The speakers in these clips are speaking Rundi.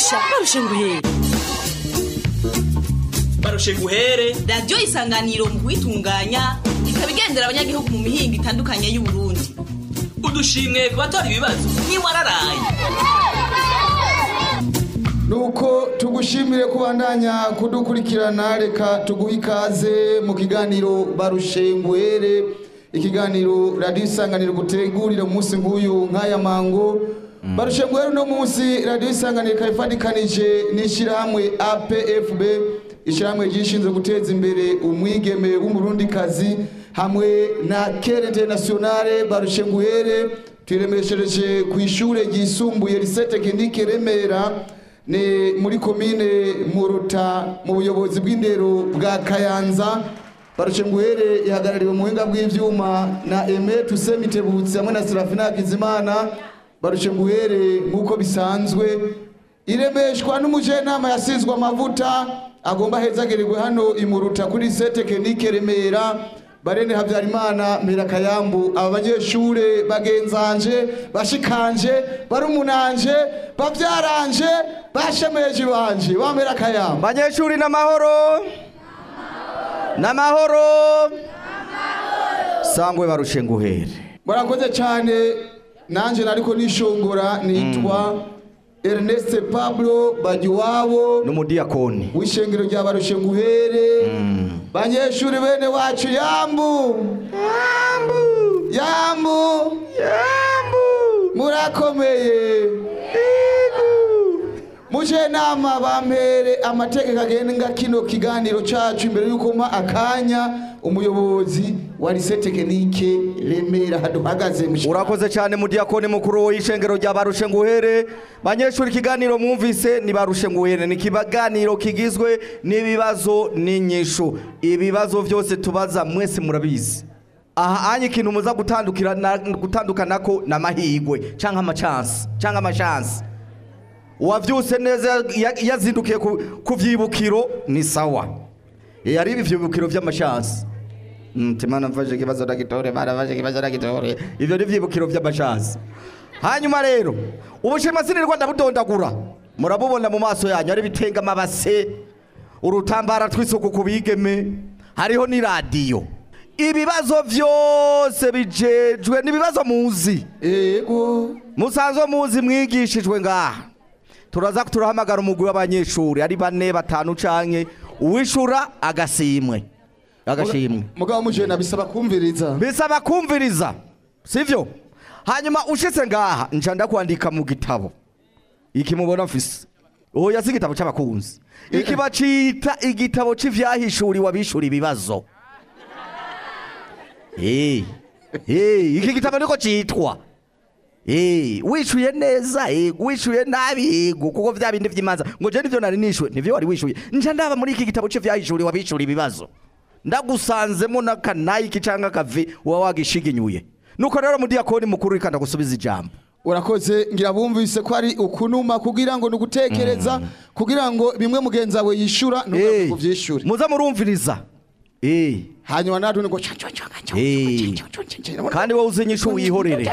barusha barusha nguhere barushe guhere radiyo isanganiro mu kuyitunganya ikaba igendera abanyagihugu mu mihinga itandukanye y'uburundi udushimwe ku batora ibibazo ntiwararaye nuko tugushimire kubandanya kudukurikirana reka tuguhe ikaze mu kiganiro barushe ngwere ikiganiro radiyo isanganiro gutegurira umunsi nk'uyu nk'aya mango barushe ngwere uno munsi radiyo isanganiro ikaba ifatikanije n'ishyirahamwe apfb ishyirahamwe ryishinzwe guteza imbere umwigeme w'umurundikazi hamwe na kere internationale barushe ngwere tuyiremeshereje ku ishure ryisumbuye rise tekinike remera ni muri komine muruta mu buyobozi bw'indero bwa kayanza barushe nguhere ihagarariwe mu buhinga bw'ivyuma na eme tusemitebutsi hamwe na serafina hakizimana barushe nguhere nk'uko bisanzwe iremeshwa n'umujenama yasizwe amavuta agomba hezagerirwe hano imuruta kuri se tekinike remera barene habyarimana mpera kayambu aba banyeshure bagenzanje bashikanje barumunanje bavyaranje bashemeje banje bamera kayambu banyeshuri n'amahoro n'amahoro sangwe barushe nguhere murakoze cyane nanje nariko nishongora nitwa Ernest Pablo Bagiwabo n'umudiyakoni w'ishengero rya barushe nguhere banyeshuri bene wacu yambu yambu murakomeye muje nama bampere amategeko agenga kino kiganiro cacu imbere yuko mpa akanya umuyobozi wa rise tekinike remera haduhagaze mu urakoze cyane mudiyakoni mukuru w'ishengero rya barushe nguhere banyeshuri ikiganiro mwumvise ni barushe nguhere ni ikiganiro kigizwe n'ibibazo n'inyishu ibibazo byose tubaza mwese murabizi aha anye ikintu muza gutandukira gutandukanako n'amahigwe cyangwa amacansi cyangwa amashansi uwavyuse neza ya- yazindukiye ku- ku vyibukiro ni sawa yari ibi vyibukiro vy'amashansi mtimana mfashe kibazo ndagitore bana mfashe kibazo ndagitore ivyo ni vyibukiro vy'amashansi hanyuma rero ubushima sinirwa ndabudondagura murabubona mu maso yanyu ari bitenga amabase urutambara tw'isuku ku bigeme hariho n'iradiyo ibibazo vyose bijejwe n'ibibazo muzi ego musanzwe muzi mwigishijwe ngaha turaza turahamagara umugwi w'abanyeshuri ari bane batanu canke uwishura agasimwe agashimwe mugabo mujena bisaba kumviriza bisaba kumviriza sivyo hanyuma ushitse ngaha nca ndakwandika mu gitabo iki mubona mfise oya si igitabo c'abakunzi iki bacita igitabo c'ivyahishuriwe abishura ibibazo Eh, eh, iki gitabo niko citwa Eh, wishuye neza yego wishuye nabi yego kuko vya bindi vy'imanza ngo je nivyo nari nishuye nivyo wari wishuye nca ndaba muri iki gitabo c'ivyahishuriwe abishura ibibazo ndagusanzemo n'akanayiki canke akavi uba wagishiginyuye nuko rero mudiyakoni mukuru rikanda gusubiza ijambo urakoze ngira bumvise ko ari ukunuma kugira ngo nugutekereza kugira ngo bimwe mugenzi wawe yishura Eh, nuko vyishure muza murumviriza Eh, hanyuma natwe ngo eh, kandi wowe uzi inyishu wihorere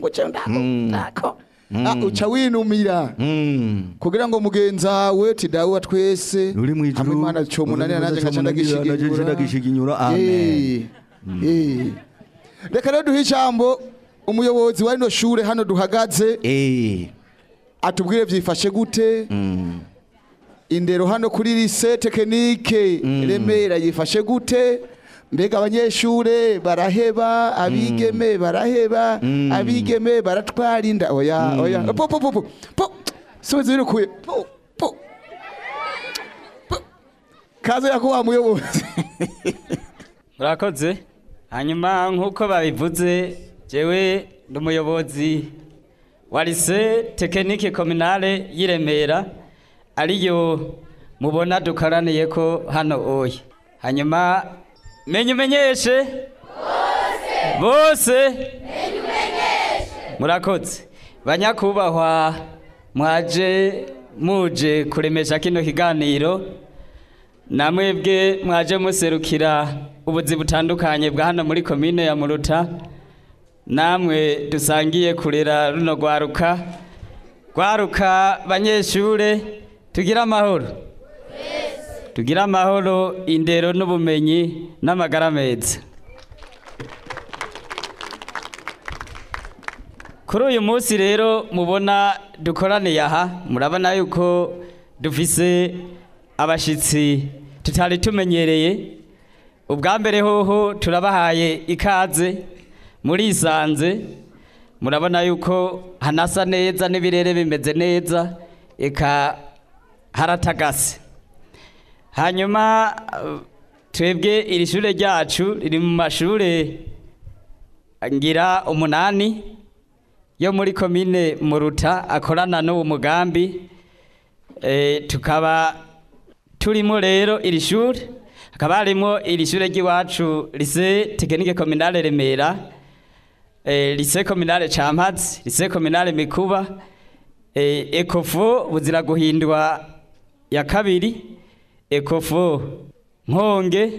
Ah, uca winumira Mm. kugira ngo mugenzi wawe tidawe wa twese Uri mw'ijuru, hamwe imana comunanira uri nanjye mwiza ngaca comunanira, nanjye nca ndagishiginyura. Amen. Eh, eh. reka rero duhe ijambo umuyobozi wa rino shure hano duhagaze Eh, atubwire vyifashe gute mm. indero hano kuri lise tekinike remera yifashe gute mbega abanyeshure baraheba abigeme baraheba abigeme baratwara inda oya oya po po po po po soze birukuye po po po. kaze yako wa muyobozi murakoze hanyuma nk'uko babivuze jewe ndi umuyobozi wa lise tekinike kominale y'i Remera ariyo mubona dukoraniye ko hano oya hanyuma menye umenyeshe bose murakoze banyakubahwa mwaje muje kuremesha kino kiganiro namwebwe mwaje muserukira ubuzi butandukanye bwa hano muri komine ya muruta namwe dusangiye kurera runo rwaruka rwaruka banyeshure tugire amahoro tugire amahoro indero n'ubumenyi n'amagara meza kuri uyu munsi rero mubona dukoraniye aha murabona yuko dufise abashyitsi tutari tumenyereye ubwa mbere hoho turabahaye ikaze murisanze murabona yuko hanasa neza n'ibirere bimeze neza eka haratagase hanyuma eh, twebwe iri shure ryacu riri mu mashure ngira umunani yo muri komine muruta akorana n'uwo mugambi eh, tukaba turimo rero iri shure hakaba harimo iri shure ry'iwacu lise tekinike kominale remera eh, lise kominale campazi lise kominale mikuba eh, ekofo buzira guhindwa ya kabiri ekofo nkonge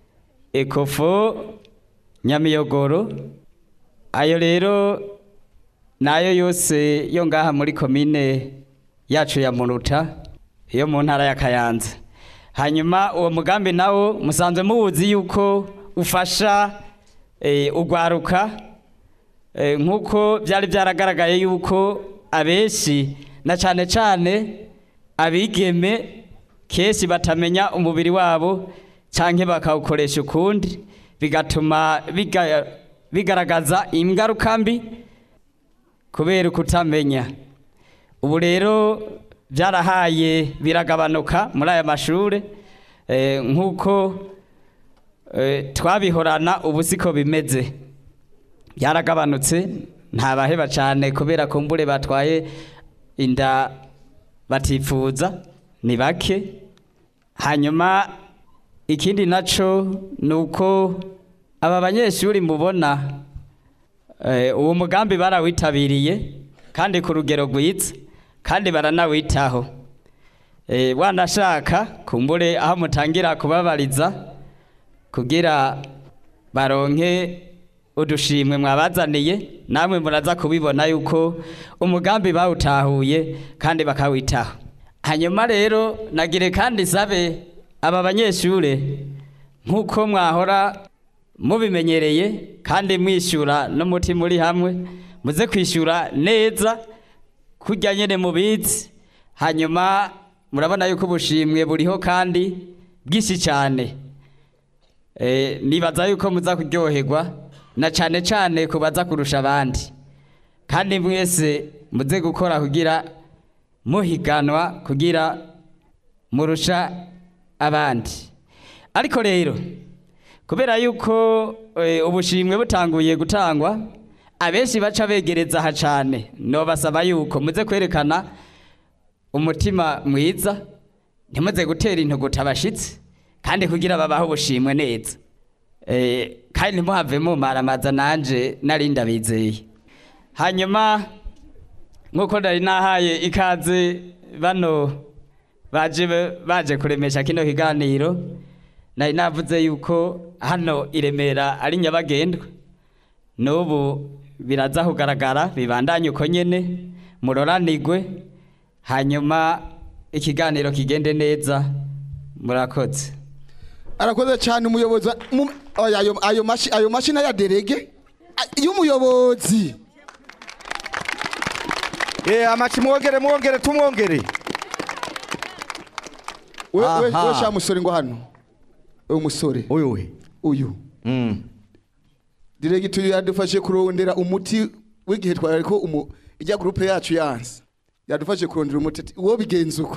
ekofo nyamiyogoro ayo rero nayo yose yo ngaha muri komine yacu ya muruta yo mu ntara ya kayanza hanyuma uwo mugambi nawo musanzwe muwuzi yuko ufasha eh, ugwaruka eh, nk'uko byari byaragaragaye yuko abenshi na cyane cyane abigeme kenshi batamenya umubiri wabo cyangwa bakawukoresha ukundi bigatuma biga- bigaragaza ingaruka mbi kubera ukutamenya ubu rero byarahaye biragabanuka muri aya mashuri eh, nk'uko eh, twabihorana ubu siko bimeze byaragabanutse ntabaheba cyane kubera ko mbure batwaye inda batifuza ni bake hanyuma ikindi naco ni uko aba banyeshuri mubona eh, uwo mugambi barawitabiriye kandi ku rugero rwiza kandi baranawitaho eh, wanashaka kumbure aho mutangira kubabariza kugira baronke udushimwe mwabazaniye namwe muraza kubibona yuko umugambi bawutahuye kandi bakawitaho hanyuma rero nagire kandi sabe aba banyeshure nk'uko mwahora mubimenyereye kandi mwishyura n'umutima uri hamwe muze kwishyura neza kurya nyine mubizi hanyuma murabona yuko ubushimwe buriho kandi bwinshi cyane Eh, nibaza yuko muza kuryoherwa na cyane cyane kubaza kurusha abandi kandi mwese muze gukora kugira muhiganwa kugira murusha abandi ariko rero kubera yuko eh, ubushimwe butanguye gutangwa abenshi baca begereza aha cyane nobasaba yuko muze kwerekana umutima mwiza ntimuze gutera intuguta abashitsi kandi kugira babahe ubushimwe neza Eh, kandi ntimuhave mumaramaza nanje nari ndabizeye hanyuma nk'uko nari nahaye ikaze bano baje baje kuremesha kino kiganiro nari navuze yuko hano i Remera ari nyabagendwa n'ubu biraza kugaragara bibandanye uko nyene muroranigwe hanyuma ikiganiro kigende neza murakoze arakoze cyane umuyobozi wa- mu- oya, ayo ayo mashi ayo mashini ya derege a- y'umuyobozi Eh, amaci mwongere mwongere tumwongere we we Aha. we sha musore ngo hano uyu musore uyu we uyu Mm. direge tuyu yadufashe kurondera umuti w'igihe twari ko umu ijya groupe yacu yanse yadufashe kurondera umuti ati, uwo bigenza uko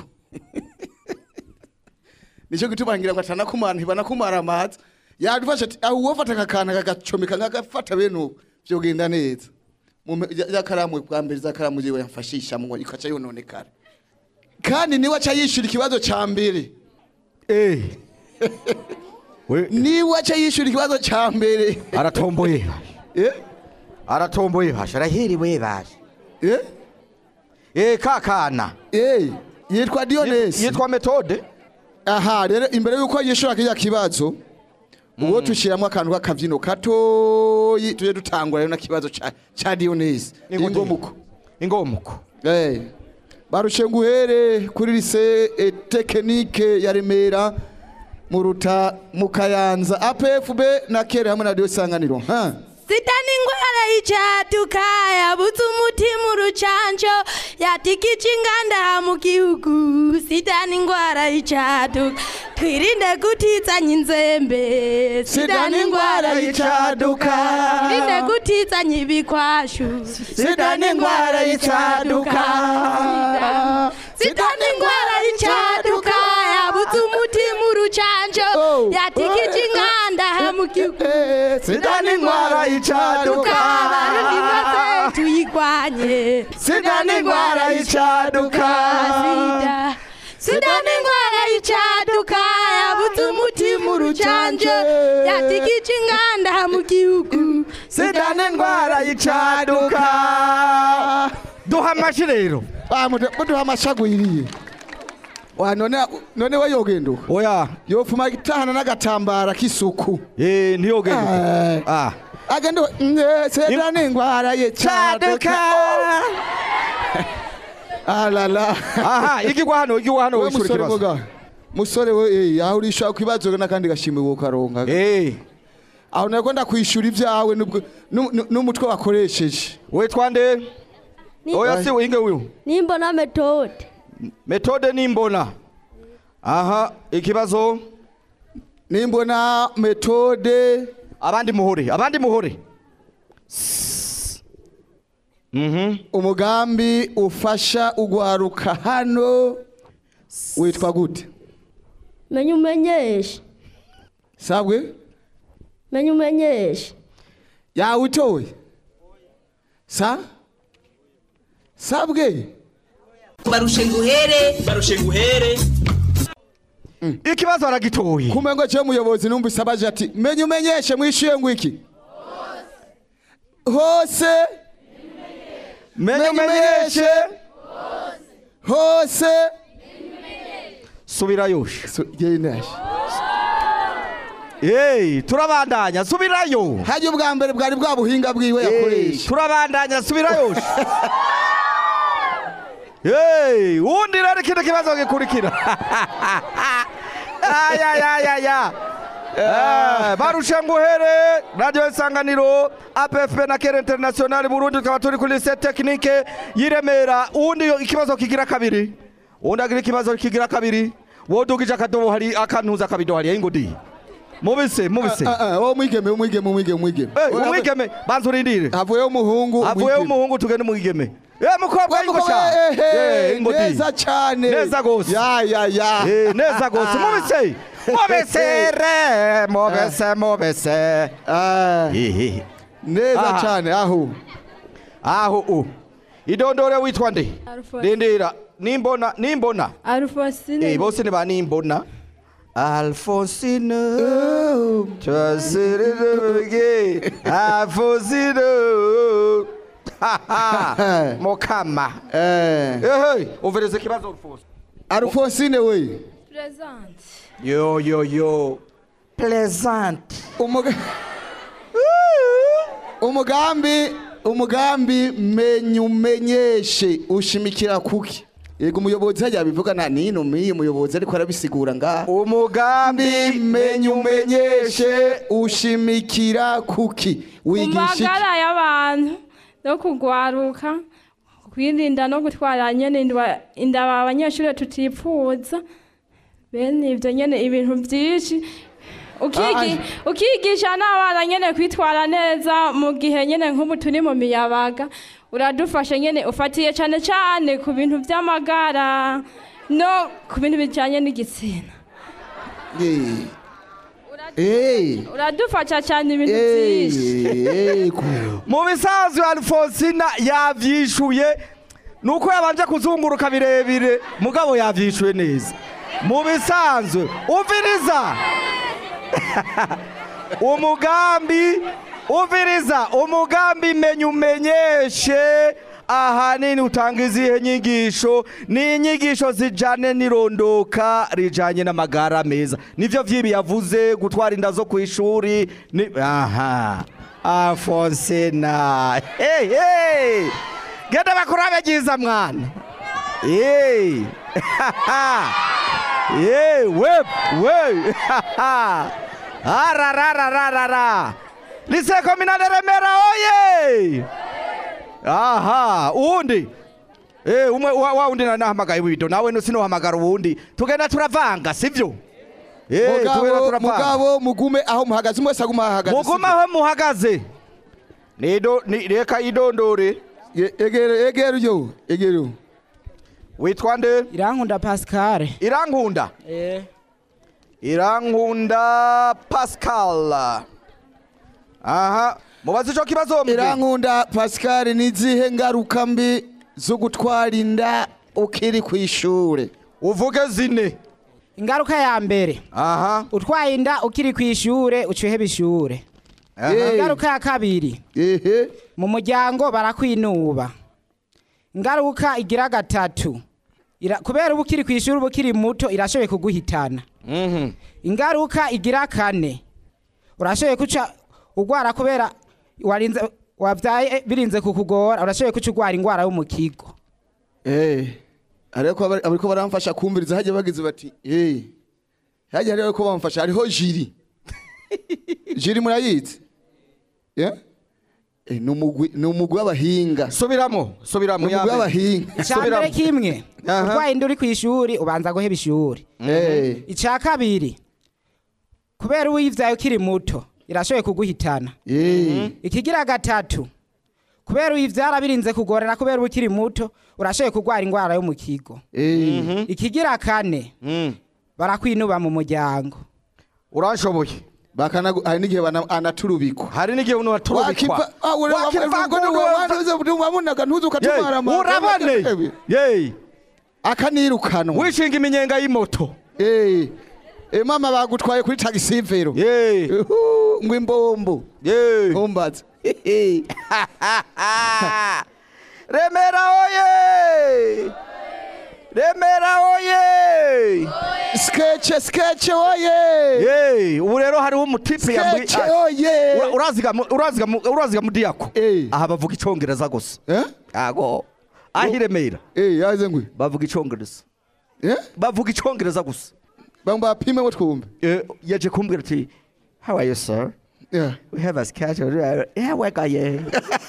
nicyo gituma ngira ngo atanakumara ntibanakumara amazi yadufashe ati aho uwo fata akakana kagacomeka nkagafata bene ubu vyogenda neza Mume- ya ya karamu bwa mbere za karamu jiwe yamfashisha ngo ikaca yononekara kandi niwe aca yishura ikibazo ca mbere Eh. we niwe aca yishura ikibazo ca mbere aratomboye eh aratomboye basha arahiriwe basha eh eh kakana eh yitwa Dionesi yitwa metode aha rero imbere yuko yishura kiriya kibazo uwo tushyiramo akantu k'akabyino katoyi tujye dutangura rero na kibazo ca ca Dionesi Ingute. ingomuko ingomuko eh barushe nguhere kuri lise eh, tekinike ya remera mu ruta mu kayanza apfb na kere hamwe na radiyo isanganiro ha sitani ingwara y'icaduka yabuze umutima urucanco yatikije inganda mu gihugu sitani ingwara y'icaduka twirinde gutizanya inzembe Sitani ingwara y'icaduka. twirinde gutizanya ibikwashu Sitani ingwara y'icaduka. sitani ingwara y'icaduka yabuze umutima urucanco Oh. yatikije inganda mu gihugu Eh, sitani ingwara y'icaduka abarundi bose tuyigwanye Sitani ingwara y'icaduka sida sida ni ingwara y'icaduka yabuze umutima urucanje yatikije inganda mu gihugu sida n'indwara y'icaduka duha amashi rero Ah, mudu- muduha amashagwiriye wa none none we yogenduka oya yofuma itahana n'agatambara k'isuku eh ntiyogenduka Eh. ah agende sida n'ingwara y'icaduka alala aha igigwa hano igigwa hano we wishura musore ikibazo muga musore we eh aho urisha kwibazo n'akandi gashimwe wokaronka eh aho nako ndakwishura ibyawe n'ubwo- n'u- n'u- n'umutwe wakoresheje witwa nde oya si winge uyu nimbona metode metode nimbona aha ikibazo nimbona metode abandi muhore abandi muhore S- mhm umugambi ufasha ugwaruka hano witwa gute menya umenyeshe sabwe menya umenyeshe yawutoye sa sabwe barushe nguhere barushe nguhere ikibazo aragitoye kumbe ngo cyo muyobozi numvise abaje ati menya umenyeshe mwishuye ngo iki hose menye umenyeshe hose subirayo So, genda. hey turabandanya subirayo hajya ubwa mbere bwari bwa buhinga bwiwe Hey, yakoresha turabandanya subirayo hey wundi rero ikindi kibazo gikurikira ayayayaya barushe nguhere radiyo isanganiro apfp na kere interinasiyonari burundi tukaba turi kuri lise tekinike y'iremera uwundi yo ikibazo kigira kabiri uwundi agira ikibazo kigira kabiri wodugije akadobo hari akantuza akabido hariya ingudi mubise mubise Ah, ah, wowe mwigeme umwigeme umwigeme umwigeme Eh, umwigeme banza urindire havuyeho umuhungu avuyeho umwigeme. umuhungu tugende umwigeme Eh, mukobwa Wa mukobwa, ingosha eh, eh, Eh, ingodi. neza cyane Neza gose. ya ya ya Eh, neza gose mubise mubise re mubise mubise Ah, Ehe. neza Ah. cyane aho aho u idondore witwa nde Alphonse. rindira nimbona nimbona alfonsine Eh, bose ni ba nimbona alfonsine twasiriruge alfonsine Ha, ha. mukama eh ehe umviriza ikibazo alfonso Alphonsine we presente yo yo yo pleasant umuga umugambi umugambi menya umenyeshe ushimikira kuki yego umuyobozi hajya bivuga nta nino miye umuyobozi ariko arabisigura ngaha umugambi menya umenyeshe ushimikira kuki wigisha iki? magara y'abantu no kugwaruka kwirinda no gutwara nyene indwa- inda abanyeshuri tutipfuza bene ivyo nyene ibintu vyinshi Ukigi- ukigisha n'abana nyene kwitwara neza mu gihe nyene nk'ubu turi mu miyabaga uradufasha nyene ufatiye cane cane ku bintu vy'amagara no ku bintu bijanye n'igitsina Eh. Eh. uradufasha cane ibintu vyinshi Eh, eh, ku- mu bisanzwe alfonsina yavyishuye nuko yabanje kuzunguruka birebire mugabo yavyishuye neza mu bisanzwe umviriza umugambi umviriza umugambi menya umenyeshe ahanini utanga izihe nyigisho ni inyigisho zijanye n'irondoka rijanye n'amagara meza nivyo vyibi yavuze gutwara inda zo ku ishuri ni aha afonsena hey, hey. genda bakurabe ryiza mwana Hey. Hey, wep, we. Ararararara. Lycée communal de Remera oye. Aha, uwundi. Eh, umwe wa wa undi nahamagaye wito nawe no sinohamagara uwundi. Tugenda turavanga, sivyo? Eh, tugenda mugabo turavanga. mugabo mugume aho muhagaze mwese aguma ahagaze Muguma aho muhagaze. Nido ni reka idondore. Ye- egere egere uyo egere uyo. Witwa nde? irankunda pascal Irankunda. eh Irankunda Pascal. Aha, mubaze ico kibazo mwe. irankunda pascal ni izihe ngaruka mbi zo gutwara inda ukiri ku ishure Uvuge zine. ingaruka ya mbere Aha. utwaye inda ukiri ku ishure ucuheba ishure aha. Eh. ingaruka ya kabiri ehe mu muryango barakwinuba ingaruka igira gatatu Ira- kubera uba ukiri ku ishuri uba ukiri muto irashoboye kuguhitana Mhm. ingaruka igira kane urashoboye kuca urwara kubera warinze wabyaye birinze kukugora urashoboye kuca urwara indwara yo mu kigo eh ariko abari- abariko baramfasha kumviriza hajya bagize bati eh hajya rero ko bamfasha hariho jiri jiri murayizi yeah? eh, ni umugwi ni umugwi w'abahinga Subiramo, subiramo ni umugwi w'abahinga icyambere kimwe Aha. urwaye inda uri ku ishuri ubanza guheba ishuri eh icya kabiri kubera uwivyaye ukiri muto irashoboye kuguhitana eh ikigira gatatu kubera uyivyara birinze kugorana kubera uba ukiri muto urashoboye kurwara indwara yo mu kigo eh ikigira kane Mm. barakwinuba mu muryango Uranshoboye. bakana hari n'igihe bana- anaturubikwa Hari n'igihe uno waturubikwa. wakiva ah ure Wakiva wamunaga ntuzi ukatumara Ye, urabane. Ye. akanirukanwa Wishinga iminyenga y'imoto. eh eh mama bagutwaye kuri taxi vero Ye. Uhu, ngo imbombo Ye. ntumbaze Remera oye! Remera oye! sketch sketch oye Ye, ubu rero hariho umutipe yambaye sketch oye Ura- uraziga mu- uraziga mu- uraziga mu diyako. Eh. Aha bavuga icongereza gusa. eh Ago. Ahi Remera eh yaze ngwe bavuga icongereza. eh Bavuga icongereza gusa. bamba pime ngo twumve Eh, yaje kumbwira ati How are you sir? yeah We have a sketch. Yeah, wega ye.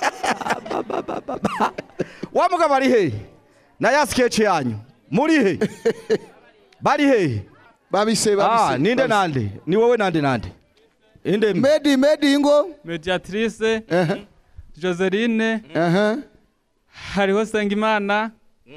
Wa mugabo ari he? Na ya sketch yanyu. Muri he? Bari he? babise Ah, babise ninde babise. nande? Ni wowe nande nande? Inde mbe? medi medi ngo mediatrice eh joseline eh hariho sengimana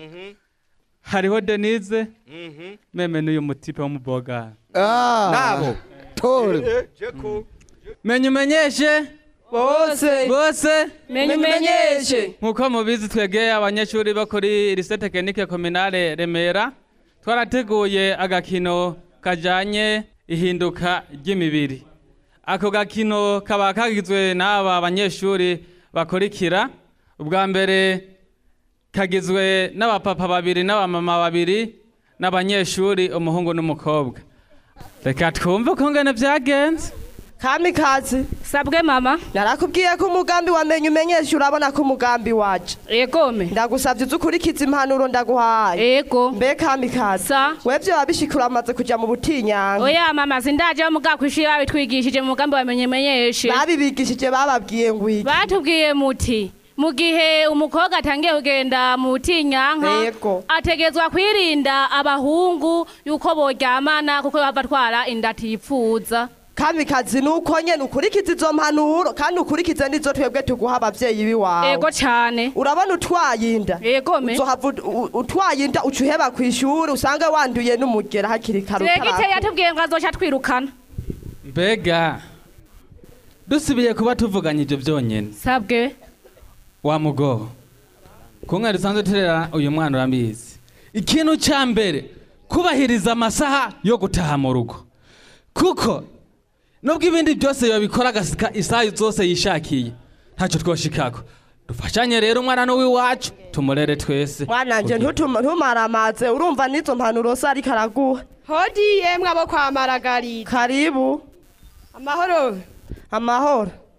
hariho denise meme n'uyu mutipe wo mu bogara ah Nabo. tore menya umenyeshe bose bose menya umenyeshe nk'uko mubizi twegeye abanyeshuri bo kuri lycée tekinike kominale remera twarateguye agakino kajanye ihinduka ry'imibiri ako gakino kaba kagizwe n'aba banyeshuri bakurikira ubwa mbere kagizwe n'abapapa babiri n'abamama babiri n'abanyeshuri umuhungu n'umukobwa reka twumve ukungene byagenze kamikazi sabwe mama narakubwiye ko umugambi wamenye umenyeshe urabona ko umugambi waje egome ndagusabye uze ukurikiza impanuro ndaguhaye ego mbe kamikazi sa webyo wabishika uramaze kuja mu butinyanka oya mama sindaje muga kwishuri babitwigishije mu mugambi wamenye menyeshe babibigishije bababwiye ngo iki batubwiye muti mu gihe umukobwa atangiye kugenda mu butinyanka Yego. ategezwa kwirinda abahungu yuko boryamana kuko bava atwara inda atipfuza kamikazi nuko nyene ukurikiza izo mpanuro kandi ukurikize n'izo twebwe tuguha abavyeyi biwawe ego cane urabona utwaye inda egome uzohava ut- u- utwaye inda uca uheba kw'ishuri usange wanduye n'umugera hakiri kare diregite utarakura. yatubwiye ngo azoca twirukana mbega dusubiye kuba tuvuganye ibyo byonyine sabwe wa mugo kumwe dusanzwe turera uyu mwana urabizi ikintu cya mbere kubahiriza amasaha yo gutaha mu rugo kuko nubwo ibindi byose yabikora agasika isaha zose yishakiye ntacyo twoshikako dufashanye rero umwana n'uw'iwacu tumurere twese mwananje ntutuma- ntumaramaze urumva n'izo mpanuro se ariko araguha hodi yemwe abo kwa maragarita karibu amahoro amahoro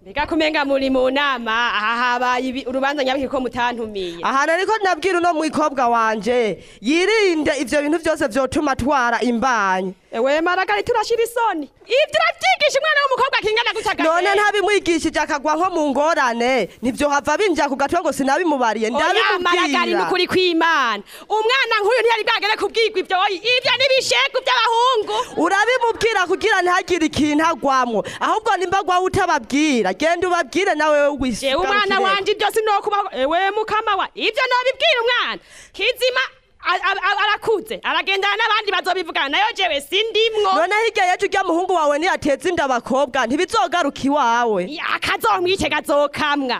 mbega kumenga muri mu nama aha habaye ibi- urubanza nyabiki ko mutantumiye ahantu ariko nabwira uno mwikobwa wanje yirinde ivyo bintu vyose vyotuma atwara imbanyi ewe maragari turashira isoni ivyo uravyigisha umwana w'umukobwa kingana gutya none ntabimwigishije akagwa nko mu ngorane nivyo hava binjira ku gatwe ngo sinabimubariye oya maragari ndabimubwira nukuri kw'imana umwana nk'uyu ntiyari bwagere kubwirwa ivyo oyi ivyo n'ibishegu vy'abahungu urabimubwira kugira ntagire ikintu agwamwo ahubwo nimba agwawe utababwira genda ubabwire nawe jewe umwana wanje ivyo sinokubaho ewe mukama wa ivyo nobibwira umwana kizima a- a- a- arakuze aragendana n'abandi bazobivugana nayo jewe sindimwo none hirya yejo urya muhungu wawe niyateza inda abakobwa ntibizogaruka iwawe akazomwice kazokamwa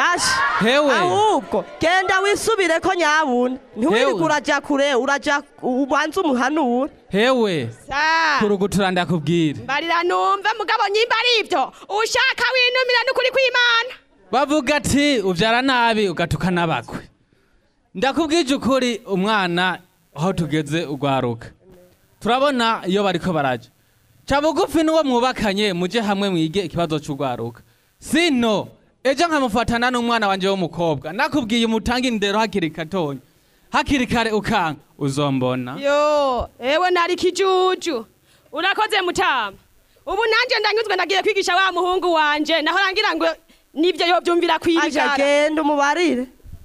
Hewe. ahubwo genda wisubire ko nyabuna ntiwirirwe uraja kure uraja ubanze umuhanure hewe sa kurugutura ndakubwira mbarira numve mugabo nyimba ari ivyo ushaka winumira n'ukuri kw'imana bavuga ati ubyara nabi ugatuka n'abakwe ndakubwije ukuri umwana aho tugeze ugwaruka turabona iyo bariko baraja ca bugufi n'uwo mwubakanye muje hamwe mwige ikibazo c'ugwaruka sino ejo nkamufatana n'umwana wanje w'umukobwa nakubwiye umutange indero hakiri katonya hakiri kare ukanka uzombona yo ewe nari kijuju urakoze mutama ubu nanje ndanyuzwe ndagiye kwigisha wa muhungu wanje naho rangira ngo nivyo yovyumvira aja kwijana genda umubarire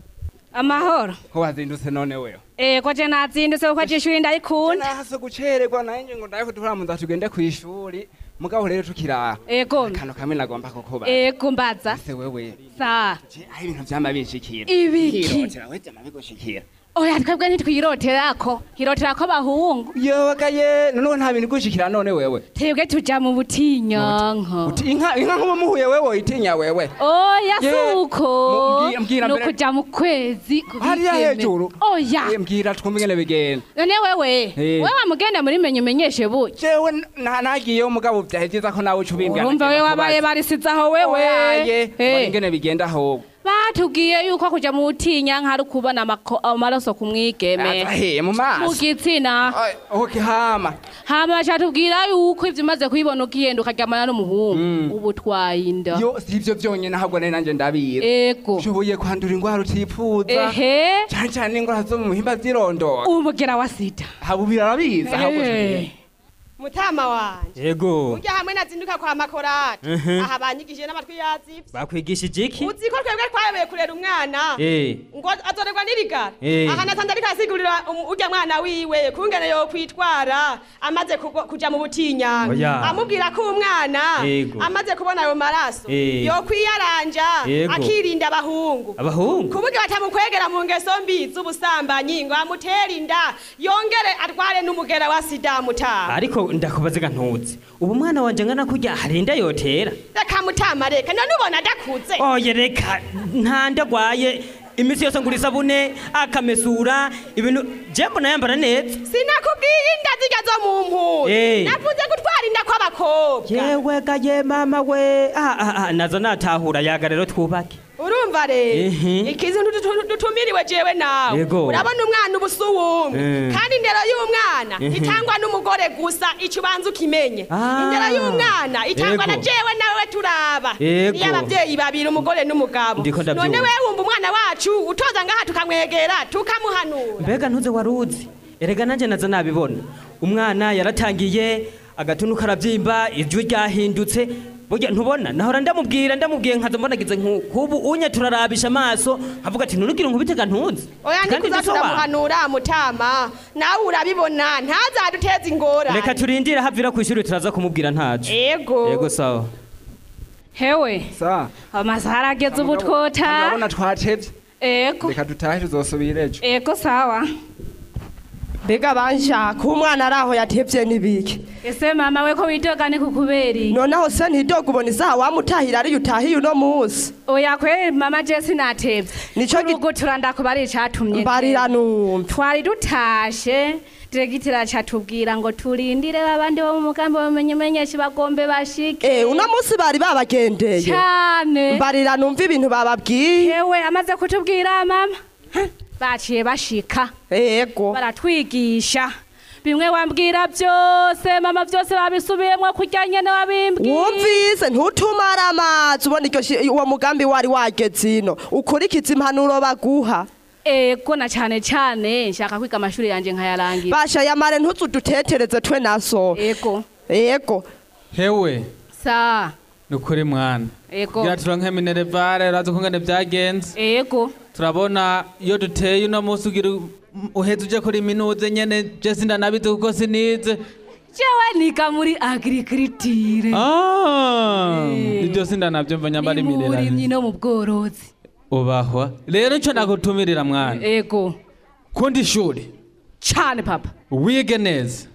amahoro ko wazindutse none wewe ego je nazindutse kuko jishuri ndarikunda nahase gucererwa nanje ngo ndaye kuturamunda tugende kwishuri mugabo rero tukiraha ego kano kamwe nagomba kukuba ego mbaza ese wewe sa aho ibintu vyama binshikira Ibiki? Hirotera, we vyama bigushikira oya twebwe ntitwiroterako hiroterako abahungu yobagaye none nta bintu gushikira none wewe twebwe tuja mu butinyanka inka inka nkuba muhuye wewe itinya wewe oya Ye, suko mbwira- mbwira mbere- nukuja mu kwezi hariya kubigeme. hejuru oya Eh, mbwira twumve ingene bigenda none wewe Eh. wewe wamugenda muri menye umenyeshe buke jewe na- nagiyeyo mugabo vyahe vyiza ko nawe uca ubimbwira urumva we wabaye barisizaho wewe Oyaye, Eh. mbona ingene bigenda ahubwo batubwiye yuko kuja mu butinyanka ari ukubona amako- amaraso ku mwigeme Azahe, mu maso? mu gitsina okay hama hama bacatubwira yuko ivyo umaze kubibona ukigenda ukaryamana n'umuhungu ubu twayinda yo si ivyo vyonyene ahubwo nari nanje ndabizi ego ushoboye kwandura ingwara utipfuza ehe cane cane ingwara zo mu muhimba zirondora umugera wa sida haba birabizi ahubwo Eh. mutama wanje yego urya hamwe nazinduka kwa makorati Mhm. aha banyigishije n'amatwi yazivye bakwigishije iki uzi ko twebwe twayoboye kurera umwana Eh. ngo azorerwa n'irigara Eh. aha nasanze ariko arasigurira um- urya mwana wiwe kungene yokwitwara amaze kugwa- kuja mu butinyanga Oya. amubwira ko umwana Yego. amaze kubona ayo maraso Eh. yokwiyaranja Yego. akirinda abahungu abahungu kuburyo batamukwegera mu ngeso mbi z'ubusambanyi ngo amutere inda yongere arware n'umugera wa sida mutama ariko ndakubaza ntuzi ubu mwana wanje ngana kurya harinda yotera reka mutama reka none ubona adakuze oye reka nta ndagwaye iminsi yose ngura isabune akamesura ibintu je mbona yambara neza sinakubwiye inda zijya zo mu mpuzu Eh. navuze gutwara inda kw'abakobwa yewe gaye mama we ah, ah, ah, nazo natahura yaga rero twubake urumva rero Ehe. ikizi ndutu- dutumiriwe jewe nawe Yego. urabona umwana uba usa uwumwe Eh. kandi indero y'umwana Ehe. itangwa n'umugore gusa icyo ubanza ukimenye Ah. indero y'umwana itangwa na Yego. jewe nawe turaba Yego. iyo ababyeyi babiri umugore n'umugabo Ndiko ndabyumva. none wewe wumva umwana wacu utoza ngaha tukamwegera tukamuhanura mbega ntuze waruzi erega nanje nazo nabibona umwana yaratangiye agatuntu karabyimba ijwi ryahindutse burya ntubona nahora ndamubwira ndamubwiye nkaza mbonagize nkubu unye turarabisha amaso nkavuga ati ntunugire nkubitega ntuzi oya Kandi ndikuza ndisobanura. turamuhanura mutama nawe urabibona ntazaduteze ingorane reka turindire havira ku ishuri turaza kumubwira ntaco Ego. yego sawa hewe sa amasaha arageze ubu twota urabona twacevye ego reka dutahe tuzosubira ejo ego sawa mbega banshaka umwana ari aho yatevye n'ibiki ese mama we ko witogane kukubera iki noneho se ntidoga ubona isaha wamutahira ariyo utahiye uno munsi oya kwe mama je sinatevye Nico gi- urugutura ndakubari icatumye Mbarira numva. twari dutashe diregitira acatubwira ngo turindire babandi bo mu mugambi bamenye menyesha bagombe bashike Eh, uno munsi bari babagendeye cyane mbarira numva ibintu bababwiye yewe amaze kutubwira mama ha, baciye bashika yego baratwigisha bimwe wambwira byose mama byose babisubiyemo kurya nyene wabimbwiye wumvise ntutumare amazi ubona iryo shi- uwo mugambi wari wageze ino ukurikiza impanuro baguha ego na cyane cyane nshaka kwiga amashuri yanje nkayarangira basha yamare ntuzudutetereze twe naso ego ego hewe sa ni ukuri mwana ego kugira turonke minerevare urazi ukungene byagenze ego turabona iyo duteye uno munsi ugira u- uheze uje kuri minuze nyene je sindanabizi kuko sinize jewe niga muri agriculture Ah, ibyo sindanavyumva nyambara imirera uburimyi no mu bworozi ubahwa rero ico nagutumirira mwana ego kundi ishuri cyane papa wige neza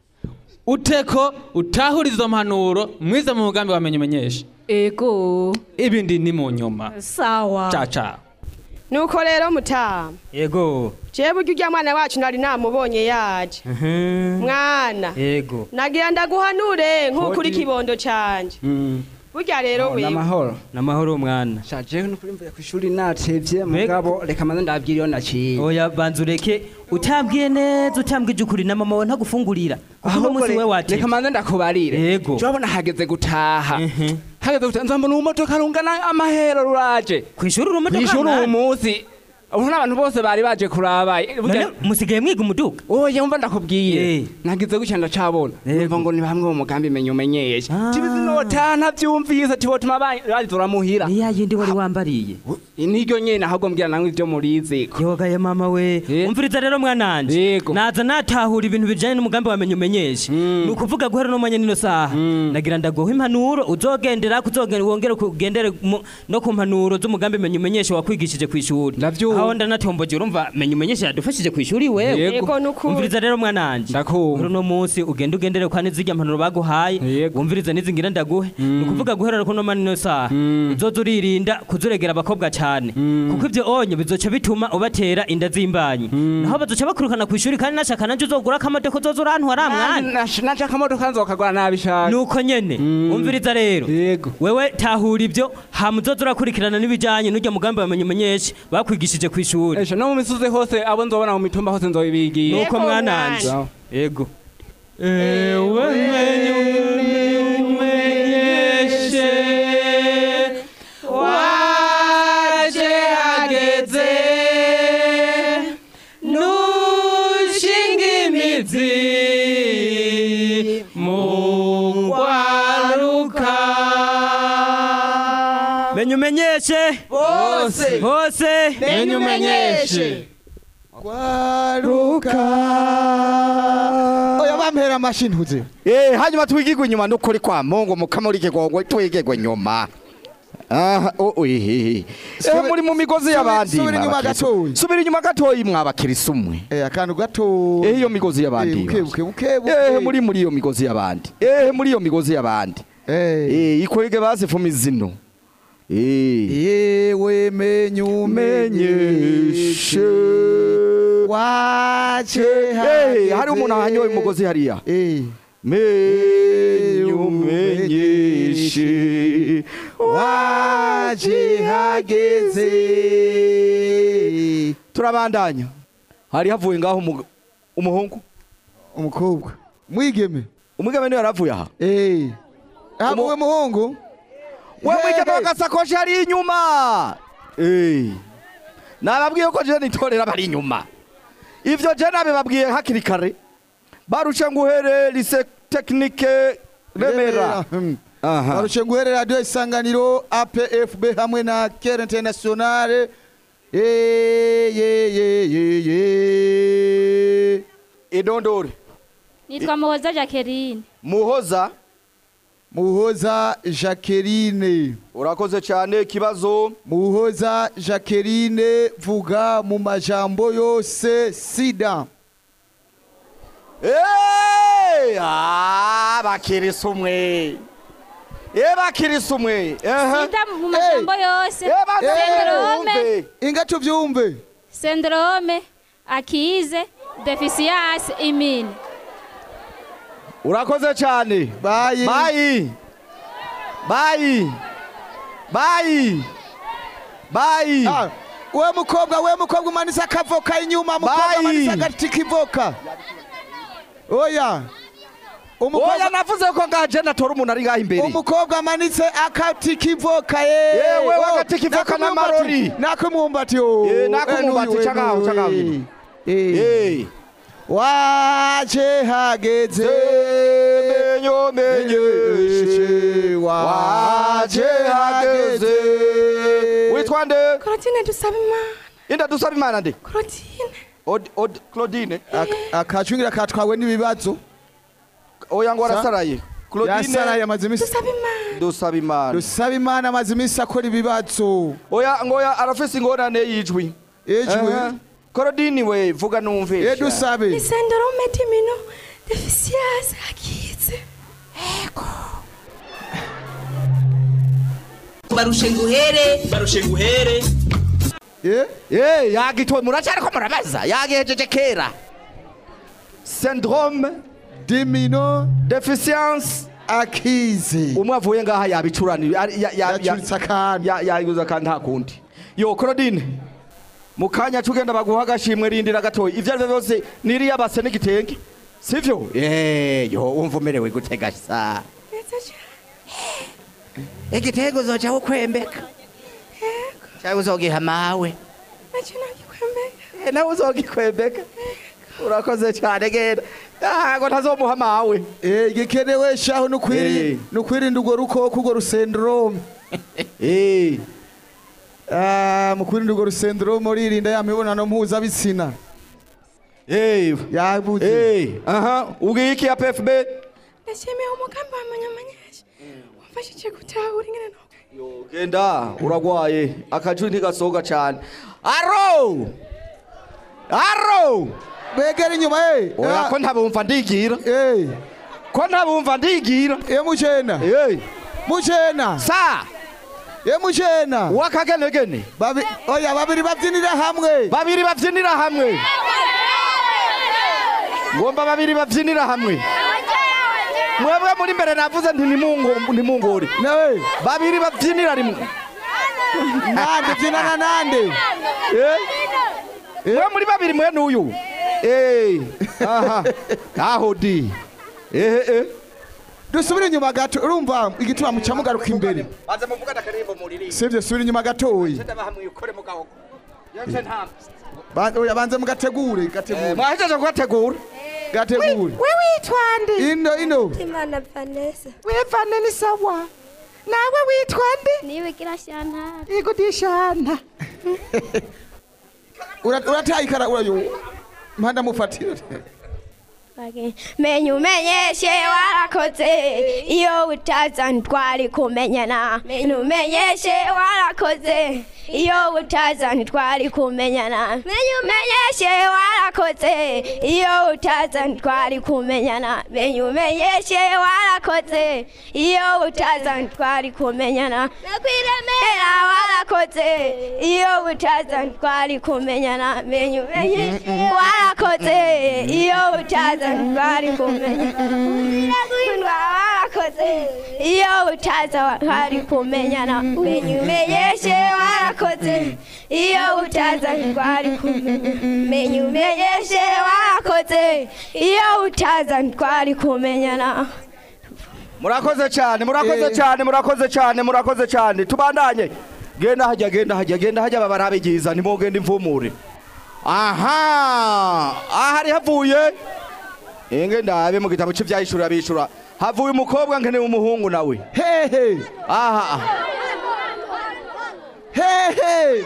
uteko utahura izo mpanuro mwize mu mugambi wamenye umenyesha ego ibindi ni mu nyuma sawa caca nuko rero mutama yego jewe burya urya mwana wacu nari namubonye yaje mwana yego nagira ndaguhanure nk'uko uri Kodi. kibondo canje burya rero wewe n'amahoro n'amahoro mwana shaje nukuri mvuye ku ishuri natevye mugabo reka manze ndabwira iyo naciye oya banza ureke utambwiye neza utambwije ukuri na mama wawe ntagufungurira kuko uno munsi we watevye reka manze ndakubarire yego urabona hageze gutaha hageze gutaha nzambona urumodoka rungana amahero ruraje kwishuri urumodoka kwishuri mwana? uyu munsi ubu n'abantu bose bari baje kuraba None musigaye mwiga umuduga oya umva ndakubwiye nagize gutya ndacabona numva ngo ni bamwe mu mugambi menye umenyesha tibizi nota ntavyumvise tibotuma bazora muhira ni ya yindi wari wambariye niryo nyene ahubwo mbwira namwe ivyo murizi yogaye mama we umviriza rero mwananje naza natahura ibintu bijanye n'umugambi wamenye umenyesha ni ukuvuga guhera no mwanya nino saha nagira ndaguha impanuro uzogendera kuzogenda wongere kugendere mu- no ku mpanuro z'umugambi menye umenyesha wakwigishije ku ishuri aho ndanatomboje urumva menye umenyesha yadufashije ku ishuri wewe Yego. Yego, nukuri. umviriza rero mwananje ndakumva uno munsi ugende ugendere kwa nizirya mpanuro baguhaye wumviriza nizi ngira ndaguhe ni ukuvuga guhera kuno mani no saha uzoza uririnda kuzuregera abakobwa cyane kuko ibyo onye bizoca bituma ubatera inda z'imbanyi naho bazoca bakurukana ku ishuri kandi nashaka nanje uzogura akamodoka uzoza urantwara mwana naje akamodoka nzokagura nabishaka nuko nyene umviriza rero wewe tahura ibyo hama uzoza urakurikirana n'ibijanye n'urya mugambi wamenye umenyeshe bakwigishije ku ishuri Esha no mu misozi hose abo nzobona mu mitumba hose nzobibigiye nuko mwananje yego ewe menye umenyeshe waje hageze nushinga imizi mu ngwaruka menye umenyeshe Bose. bose Menye umenyeshe. kwaruka oya bampera amashi ntuze Eh, hanyuma twigirwe inyuma n'ukuri kwa Mungu mukamuri kigongwe twigirwe nyuma. Aha, o oye. Eh, muri mu migozi y'abandi. subira inyuma mwabakirisu. gatoyi. Subira inyuma gatoyi mwabakirisa umwe. Eh, akantu gato. Eh, iyo migozi y'abandi. Eh, buke, buke, buke, buke. Eh, muri muri iyo migozi y'abandi. Eh, muri iyo migozi y'abandi. Eh, ikwege bazifuma izino. Eh. yewe menye umenyeshe waje Eh, hari umuntu ahanyoye umugozi hariya. Eh. Menye umenyeshe waje hageze turabandanya hari havuye ngaho umu- umuhungu umukobwa mwigeme umwigeme niwe yaravuye aha eh havuye umuhungu we mwigeme w'agasakoshi hari inyuma Eh. nababwiye ko je nitorera bari inyuma ivyo je nabibabwiye hakiri kare barushe nguhere lise tekinike remera Aha. barushe nguhere radio isanganiro apfb hamwe na kere internationale Eh, ye ye ye ye idondore nitwa muhoza jacqueline muhoza muhoza jacqueline urakoze cyane ikibazo muhoza jacqueline vuga mu majambo yose sida Eh, ah, bakirisa umwe Eh, bakirisa umwe Aha. sida mu majambo yose Eh, banza syndrome wumve. inga tuvyumve syndrome akize deficience imine urakoze cyane bayi bayi bayi bayi bayi we mukobwa we mukobwa umanitse akavoka inyuma mukobwa Bayi. umanitse agati k'ivoka oya oya navuze ko ngaje natora umuntu ari ngaho imbere umukobwa amanitse akati kivoka ye Yewe, w'agati kivoka n'amarori. nakumwumbati yo Eh, nakumwumbati, Eh, cagaho, n'uyu, cagaho eh. nyine. Eh. waje hageze menyo menyeshe waje hageze witwa nde Claudine dusaba imana inda dusaba imana nde Claudine Od- Od- claudine akacungira katwawe n'ibibazo oya ngo Sa- arasaraye yasaraye amaze iminsi dusaba imana dusaba imana dusaba imana amaze iminsi akora ibibazo oya ngoya arafise ingorane y'ijwi Ijwi? Eh, claudine we vuga numve Eh, dusabe ni syndrome d'immuno deficience akize barushe nguhere barushe nguhere Eh, yagitoye muracyariko murabaza yagihejeje kera syndrome d'immuno deficience akize umwe avuye ngaha yabicurani Yacuritse akantu yaguze akantu nta kundi yo claudine mu kanya cugenda baguha agashimwe rindira gatoya ivyo ari byo byose niriya base n'igitenge sivyo Eh, yo wumva umerewe gutega sa igitego uzoca ukwembeka cyangwa uzogiha mawe Eh, nawe uzogikwembeka urakoze cyane genda ntago ntazomuha mawe Eh, igikenewe shaho nukwiri nukwirinda urwo rukoko urwo rusendrome eh ah mukwirinda urwo rusendrome uririnda ya mibonano mpuzabitsina eh yabuze eh aha ugiye iki ya PFB ndashimiye umugambi wa manyamanyesha wamfashije gutahura ingene no genda uragwaye akajwi ntigasohoka cyane aro aro begera inyuma eh oya ko ntabumva ndigira eh ko ntabumva ndigira eh mucena eh mucena sa eh mucena wakagenegene babi oya babiri babyinira hamwe babiri babyinira hamwe ngomba babiri babyinira hamwe mwebwe muri mbere navuze nti nimungo- nimungore nawe babiri babyinira rimwe nande byinana nande eh mwe muri babiri mwe n'uyu eh aha aho di eh eh dusubire inyuma gato urumva igituma muca mugaruka imbere baze muvuga ndakarimbo muri sivyo subira inyuma gatoyi hamwe ukore mugabo yanje nta Ba- oya banze mugategure gategure mwahejeje kugategura gategure we witwa nde ino ino imana vanessa wevane ni sawa nawe witwa nde niwe kirashantara yego dishana Ura- urataye ikara urayo mpanda mufatira menya umenyeshe warakoze iyo utaza ntitwari kumenyana menya umenyeshe warakoze iyo utaza ntitwari kumenyana menya umenyeshe warakoze iyo utaza ntitwari kumenyana menya umenyeshe warakoze iyo utaza ntitwari kumenyana nakwiremera warakoze iyo utaza ntitwari kumenyana menya umenyeshe warakoze iyo utaza ntitwari kumenyana warakoze iyo utaza ntitwari kumenyana menya umenyeshe warakoze iyo utaza ntitwari kumenyana menya umenyeshe warakoze iyo utaza ntitwari kumenyana murakoze cyane murakoze cyane murakoze cyane murakoze cyane tubandanye genda hajya genda hajya genda hajya babarabe giza nimugenda imvumure aha aha hari havuye inge ndabe mu gitabo cy'ibyayishura bishura havuye umukobwa nkeneye umuhungu nawe hehe aha hehe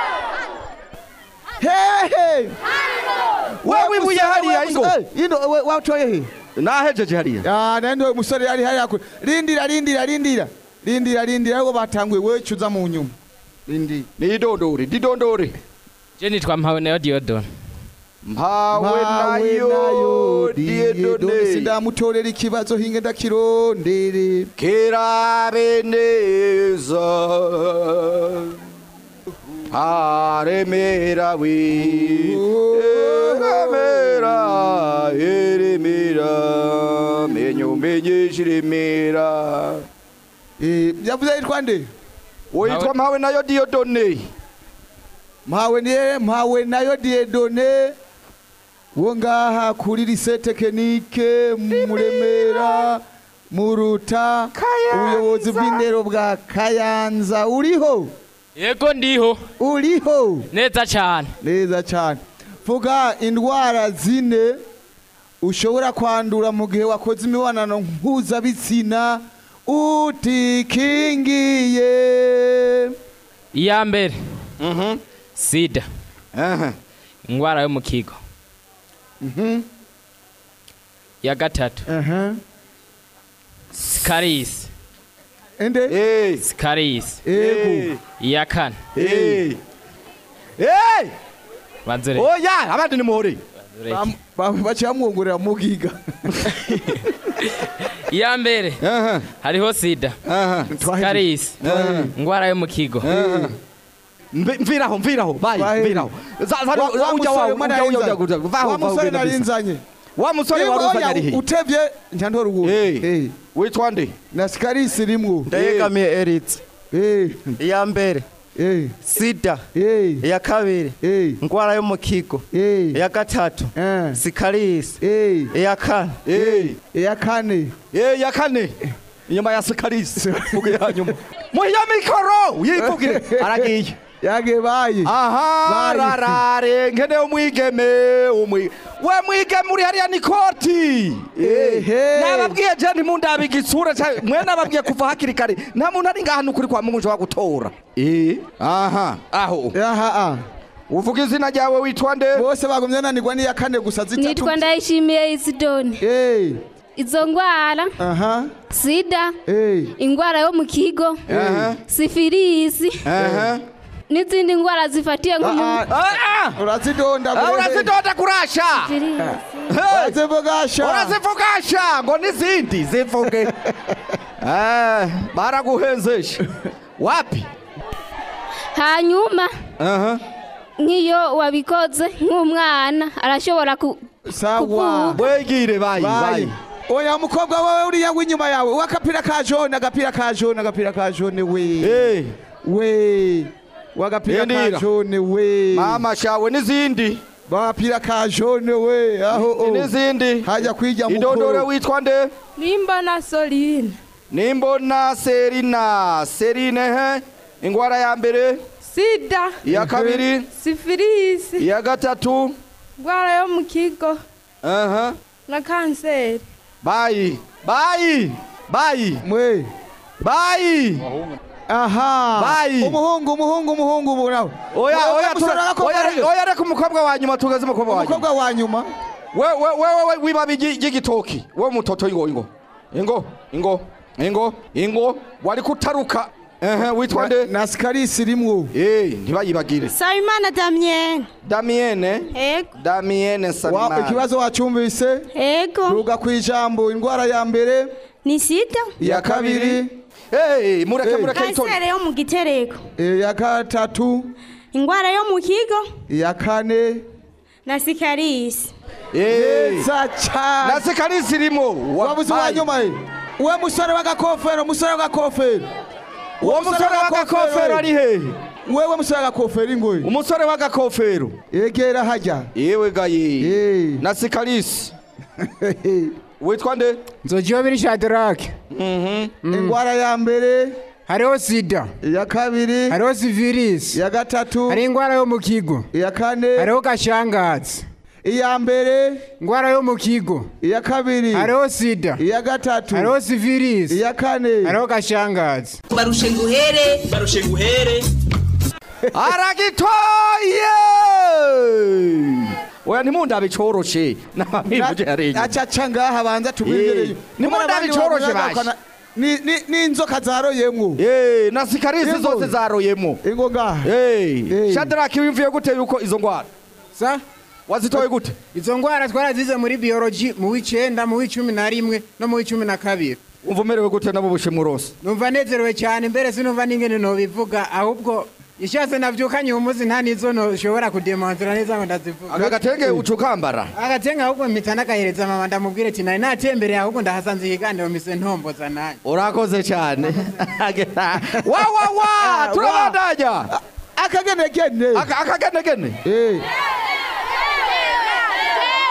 hehe wewe ibuye hariya ingo ino we- watoye he nahejeje hariya ah nendo umusore yari hariya kure rindira rindira rindira rindira rindira ahubwo batanguye we cuza mu nyuma rindi nidondore didondore je nitwa mpawe nayo diodon mpawe nayo diedone sindamutorera ikibazo hinge ndakirondere kerabe neza aremera we eremera eremera menyo menyesha iremera yavuze yitwa nde witwa mpawe nayo diodone mpawe niye mpawe nayo diedone wo ngaha kuri lise tekinike mu Remera mu Ruta ubuyobozi bw'indero bwa Kayanza uriho yego ndiho uriho neza cyane neza cyane vuga indwara zine ushobora kwandura mu gihe wakoze imibonano mpuzabitsina utikingiye iya mbere sida indwara yo mu kigo iya gatatu sikarisi ende sikarisi Ego. iya kane Eh. Eh! banzure oya abandi ni muhore baciye bamwongorera mu bwiga iya mbere hariho sida sikarisi indwara yo mu kigo Mve- mviraho mviraho bayi Bayi. mviraho Za- za- Wa- wa ujya musore wawe, mwana ujya- ujya- yarinzanye. ujya- ujya- vaho, Wa vaho, musore ugenda bisa. narinzanye wa musore Iyo wari oya, uzanye ari he utevye njandora ubu witwa nde na sikarisi rimwo ndayegamiye eritse iya mbere sida iya kabiri indwara yo mu kigo iya gatatu sikarisi iya kane iya kane iya kane inyuma ya sikarisi vuga iya nyuma muhiya mikoro yivugire aragiye yagiye bayi aha Bayi. rarare nkene umwigeme umwi we mwigeme uri hariya ni koti nababwiye je ntimundabe igitsura ca- mwe nababwiye kuva hakiri kare nta muntu ari ngaha nukuri kwa mungu ushobora gutora Eh, aha aho aha uvuga izina ryawe witwa nde bose bagumye nanirwa n'iya kane gusa zitatu nitwa ndayishimiye isidoni izo ndwara aha sida Eh. indwara yo mu kigo Aha. sifirisi n'izindi ndwara zifatiye nko mu urazidonda Ah, urazidonda kurasha urazivugasha urazivugasha ngo n'izindi zivuge Eh, baraguhenzesha wapi hanyuma nk'iyo wabikoze nk'umwana arashobora ku sawa wegire bayi bayi oya mukobwa wawe uriya w'inyuma yawe w'agapira ka jone agapira ka jone agapira ka jone we we w'agapira ka Ndindira. jone we mama shawe n'izindi bagapira ka jone we aho o. n'izindi hajya kwijya idondore witwa nde nimba na soline nimbona serina serine he ingwara ya mbere sida iya kabiri sifirisi iya gatatu indwara yo mu kigo aha na kanseri bayi bayi bayi mwe bayi aha bayi umuhungu umuhungu umuhungu ubu nawe oya Wowe oya musore tura- w'agakobwa oya rero. oya reka umukobwa wa nyuma tugeze umukobwa wa nyuma umukobwa wa nyuma wewe wewe we, wibabi ry'igitoki we mutoto ingo ingo ingo ingo ingo ingo wari kutaruka ehe witwa nde na sikarisi rimwo eh ntibayibagire Sabimana Damien. Damienne Ego. Damienne Wa- Sabimana ikibazo wacyumvise Ego. ruga ku ijambo indwara ya mbere Ni sida. iya kabiri hey mureke Hey. mureke itonde Kanseri yo mu gitereko. iya gatatu Indwara yo mu kigo iya kane na sikarisi. neza cyane na sikarisi irimo wabuze uwa nyuma ye uwe musore w'agakofero musore w'agakofero uwo musore w'agakofero ari hehe wewe musore w'agakofero ingoyi umusore w'agakofero yegera hajya yewe gaye na sikarisi witwa nde nzogiyobiri shadarake indwara ya mbere hariho sida iya kabiri hariho sivirisi iya gatatu hari indwara yo mu kigo iya kane hariho gashangazi iya mbere indwara yo mu kigo iya kabiri hariho sida iya gatatu hariho sivirisi iya kane hariho gashangazi barushe nguhere barushe nguhere aragitoye oya ntimundabe coroshe nabamivuje yarenye acaca ngaha banza tubwirire ntimundabe coroshe bashe n'inzoka zaroyemwo Eh, na sikarisi zose zaroyemo ingo ngaha Eh, shadraki wimvuye gute yuko izo ngwara sa wazitoye gute izo ndwara twarazize muri biology mu w'icenda mu w'icumi na rimwe no mu w'icumi na kabiri umva umerewe gute nabo bushimwe rose numva nezerewe cyane mbere sinumva n'ingene nobivuga ahubwo ishatse navyukanye uyu munsi nta nizo noshobora kudemonstira neza ngo ndazivuga aka gatenge ucukambara agatenga ahubwo mpita nagahereza mama ndamubwire ati nari natembereye ahubwo ndahasanze ikiganiro mise ntomboza nanjye urakoze cyane wa wa wa turabandanya akagenegene akagenegene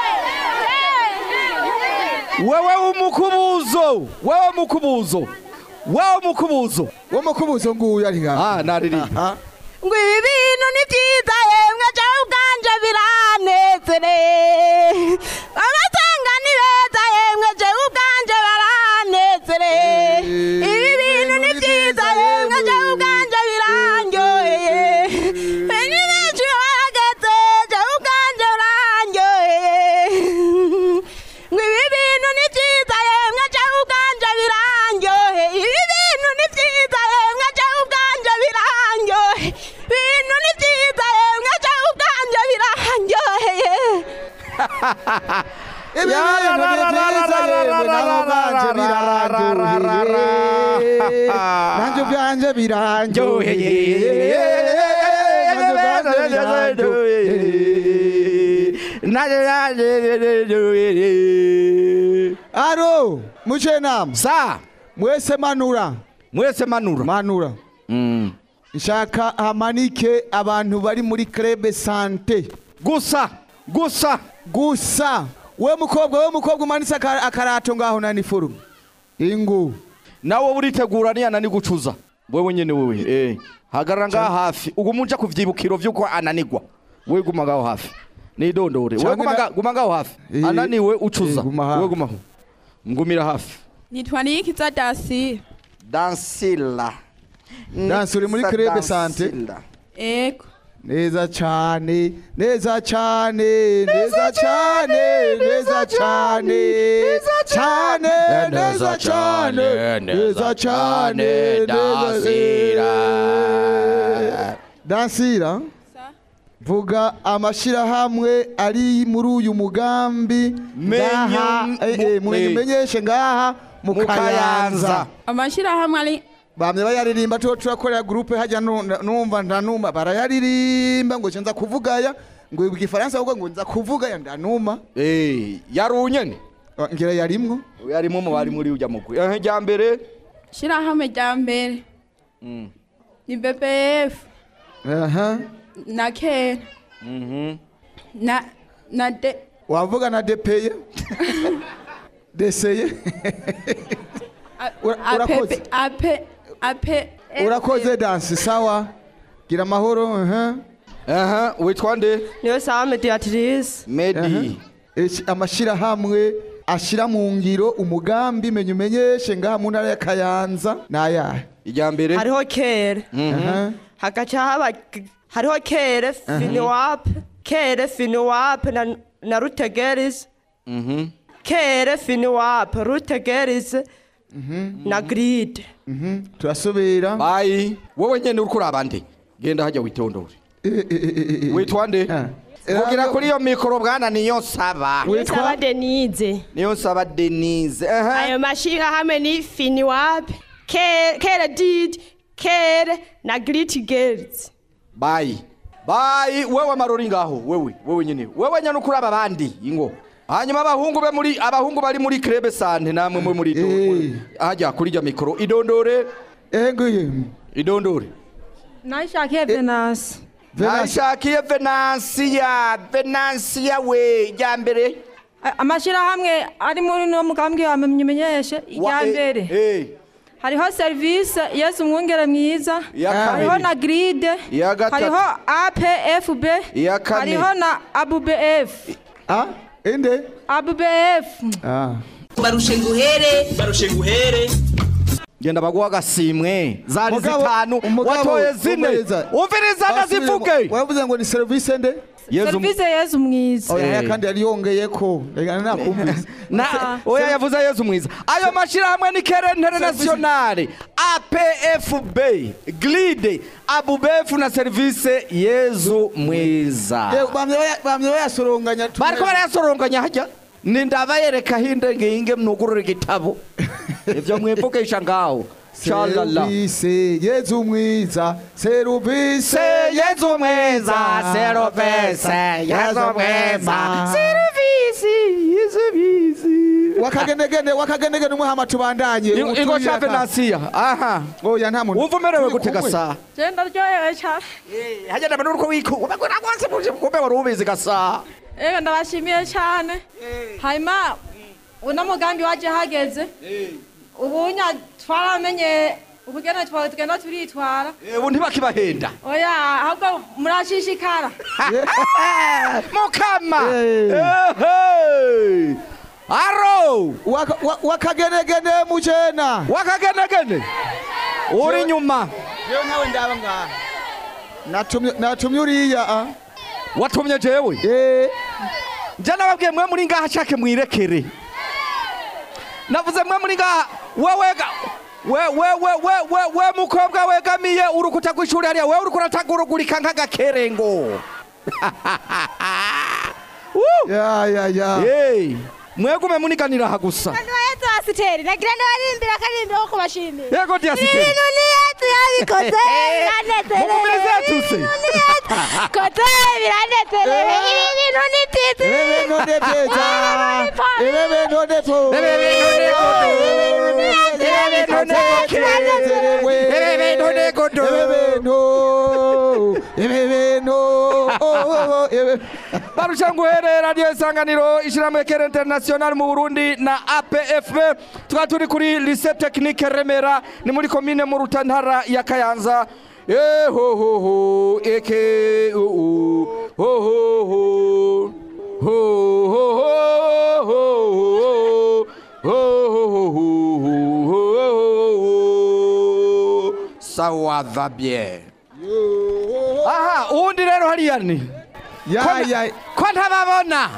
wewe umukubuzo wewe mukubuzo wewe mukubuzo wo mukubuzo nguyu ari ngaha ah naririmba ngo ibi bintu ni byiza yemwe jewe ubwanje biranezereye abatanga ni beza yemwe jewe ubwanje baranezereye ibi bintu ni byiza yemwe jewe ubwanje birandyoheye ni benshi barageze jewe ubwanje burandyoheye ngo ibi bintu ni byiza yemwe jewe ubwanje birandyoheye ibi bintu ni byiza yemwe jewe ubwanje birandyoheye ibintu ni byiza yemwe jewe ubwanje birandyoheye Ibi bintu ni byiza yemwe nawe ubwanje birarandyoheye nanjye ubwanje birandyoheye nanjye ubwanje birandyoheye aro muce nama sa mwese manura mwese manura manura nshaka hamanike abantu bari muri krebe sante gusa gusa gusa we mukobwa we mukobwa umanitse aka- akarato ngaho nani forume ingu nawe uritegura niyana ni gucuza wewe nyene wewe eh hagarara ngaha hafi uguma uja kuvyibukiro vyuko ananigwa we guma ngaho hafi nidondore we Canke guma na- nga- guma ngaho hafi Eh, ananiwe ucuza eh, guma hafi. we gumaho ngumira hafi nitwa niyikiza dasi dansila dansi uri muri krebe sante ego neza cyane neza cyane neza cyane neza cyane cyane neza cyane neza cyane dansira dansira vuga amashyirahamwe ari muri uyu mugambi ngaha eh, eh, mumenyeshe ngaha mu kayanza amashyirahamwe ari bamye bayaririmba tuho turakorera groupe hajya nu- numva ndanuma barayaririmba ngo nza kuvugaya ngo igifaransa ahubwo ngo nza kuvugaya ndanuma eh yarunyene ngira yarimwo yarimwo mu bari muri ujya mugwi eh rya mbere shyirahamwe rya mbere Mm. ni bbf aha na kera mhm na na de wavuga na depeye deseye Ura- urakoze ape ape urakoze dansi sawa gira amahoro aha aha witwa nde niyo sawa mediatrice medi amashyirahamwe ashyira mu ngiro umugambi menya umenyeshe ngaha mu ntara ya kayanza ni ayahe irya mbere hariho kere Aha. hagaca haba hariho kere finiwape kere finiwape na, na rutegerisi mhm kere finiwape rutegerisi na gride turasubira bayi wowe nyene uriko uraba nde genda hajya witondore witwa nde kugira kuri iyo mikoro bwana niyo nsaba Saba denise niyo nsaba denise aha ayo mashyirahamwe ni finiwape kere kere didi kere na giriti gerizi bayi bayi wewe marori ngaho wewe wewe nyene wewe nyene uko uraba abandi ingo hanyuma abahungu be muri abahungu bari muri krebe sante namwe mwe muri do hajya kuri irya mikoro idondore eguye idondore nashakiye venasi nashakiye venansiya venansiya we rya mbere amashyirahamwe ari muri no mugambi wa menyeshe irya mbere hariho serivisi yesu umwungere mwiza Iya kabiri. hariho na gride Iya gatatu. hariho apfb Iya kane. hariho na abubf inde abubf barushe nguhere barushe nguhere genda baguha agasimwe zari Mugabo- zitanu umugabo, watoye zine umviriza. umviriza ndazivuge wavuze ngo ni serivisi nde serivisi yesu mwiza oya ya kandi yari yongeye ko reka nakumvise na oya yavuze yezu mwiza ayo mashyirahamwe ni kere internationale apfb glide abubefu na serivise yezu mwiza Eh, bamye baya- bamye bayasoronganya tu- bariko barayasoronganya hajya ni ndabayereka hinde nginge mnugurure igitabo ivyo mwivugisha ngaho shalala serivisi yezu mwiza serivisi yezu mwiza serivisi yezu mwiza serivisi yezu mwiza wakagendegende wakagendegende umuhama tubandanye Ingo- ingo sha venansiya aha oya nta muntu wumva umerewe gute gasa genda ryohewe cyane hajya ndabona uriko wikuba bagura rwose muje kumbe wari ubizi gasa ega ndabashimiye cyane hanyuma uno mugambi waje hageze ubunya twaramenye ukugena twawe tugenda turitwara ubu ntibakibahenda oya ahubwo murashishikara mukama Ehe. aro Waka- wa- wakagenegene mujena wakagenegene uri nyuma yewe nawe ndaba ngaha natumye natumye uriya a watumye jewe nje nababwiye mwe muri ngaha shake mwirekere navuze mwe muri ngaha wewe ga- we we we we we we mukobwa wegamiye urukuta rw'ishuri hariya wewe uriko uratagurugurika nk'agakerengo ya ya ya Hey, mwegume muniganira aha gusa yetu asiteri nagira ndabarimbira akaririmbo ko kubashimira Yego, Diasiteri. ibintu ni yetu yabikoze biranezerewe Mukomeze yatuse. ibintu ni yetu koze biranezerewe ibi bintu ni titi Ibi bintu ni byiza. Ibi bintu ni tu. Ibi bintu ni kudu. Ibi bintu ni tunezerewe. Ibi bintu ni kudu. Ibi bintu. Ibi bintu. Oh, oh, oh, ibi- barusha nguhere radiyo isanganiro ishyirahamwe kera interinasiyonari mu burundi na apfb tukaba turi kuri lise tekinike remera ni muri komine mu rutantara ya kayanza ehohoho eke uu hohoho hohoho sawa va bien aha uwundi rero hariya ni Ya, Ko- ya. ko ntababona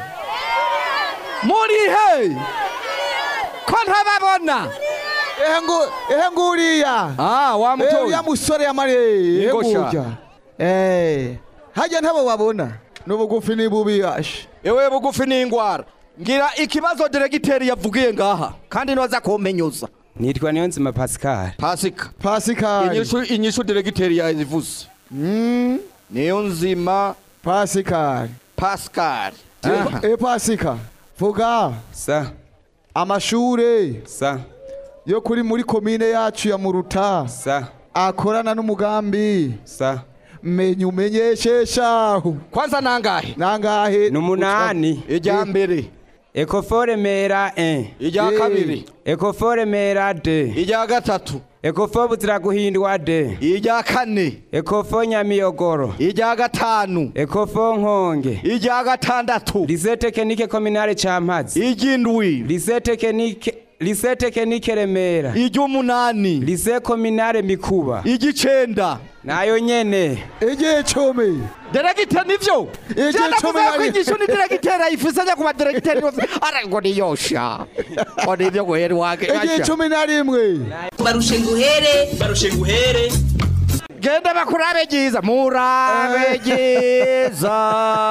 muri he ko ntababona ehe ngu ehe nguriya ah wa mutoyi. uriya musore yamariye ehe Yego sha. ngurya eh hajya ntabo babona n'ubugufi ni bubi ashe ewe bugufi ni ingwara ngira ikibazo diregiteri yavugiye ngaha kandi nibaza kumenyuza nitwa niyo nzima pascal pasika Pascal. inyishu inyishu diregiteri yazivuze mm. niyo nzima Pascal pascal e pasika vuga sa amashure sa yo kuri muri komine yacu ya muruta sa akorana n'umugambi sa menya umenyesheshaho kwanza nangahe nangahe numunani ijya mbere ekofore mera 1 ijya kabiri ekofore mera 2 ijya gatatu ekofo buzira guhindwa de ijya kane ekofo nyamiyogoro ijya gatanu ekofo nkonge ijya gatandatu lise tekinike kominale campazi ijindwi lise tekinike lise tekinike remera ij'umunani lise kominale mikuba ij'icenda nayo nyene igicumi deregite nivyo Igicumi ko igishu ni deregiteri ayifise ajya ku baderegiteri bose ara ngo niyosha ngo nivyo guhera iwage igicumi na rimwe barushe nguhere barushe nguhere genda bakurabe ryiza murabe ryiza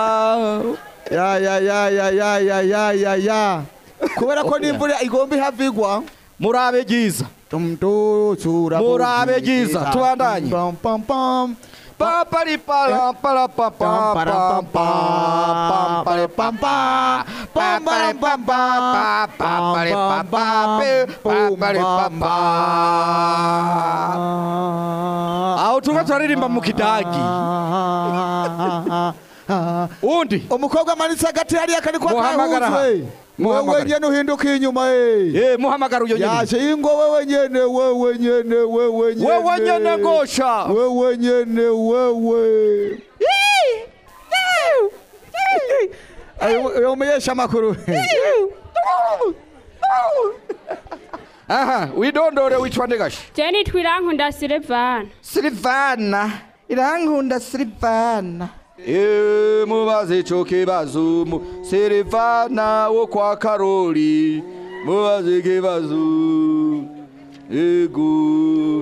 ya ya ya ya ya ya ya ya ya kubera ko n'imvura igomba ihavigwa murabe ryiza tumtutsura Murabe ryiza, tubandanye. pam pam pam papari para para pa pa pa pa pam pam pa pam pam pam pa pa pam pam pa pe papari pa pa aho tuba turaririmba mu kidagi undi umukobwa amanitse hagati hariya kari kwa Muhamagara aha. kahuzwe wewe Muhamagara. nyene uhinduka inyuma eh eh muhamagara uyo nyene yaje ingo wewe nyene wewe nyene wewe nyene Wewe nyene gosha. wewe nyene wewe ayo umeyesha makuru aha widondore witwa ndegashi jeni twirankunda silivana silivana irankunda silivana Eh, mubaze ico kibazo mu silivana wo kwa karoli mubaze ikibazo ego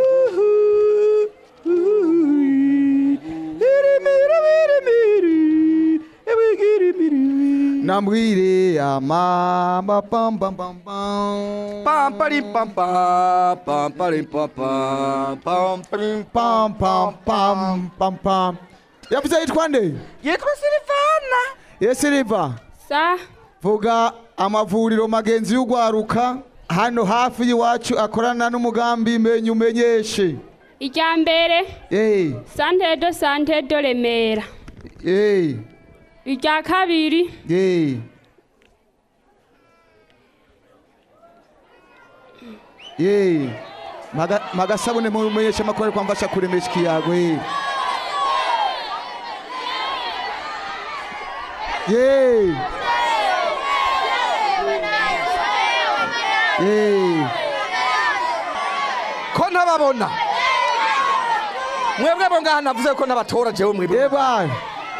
nambwire amamba pam pam pam pam pam pari pam pam pam pari pam pam pam pari pam pam pam pam pam yavuze yitwa nde yitwa silivana ye siliva sa vuga amavuriro magenzi y'ugwaruka hano hafi y'iwacu akorana n'umugambi menya umenyeshe irya mbere eh sante do sante do remera eh irya kabiri eh ye Maga- magasabune mumenyesha makuru kwa mfasha kuremesha ikiyago ye ye ye ko ntababona mwebwe bo ngaha navuze ko nabatora jewe mwebwe bana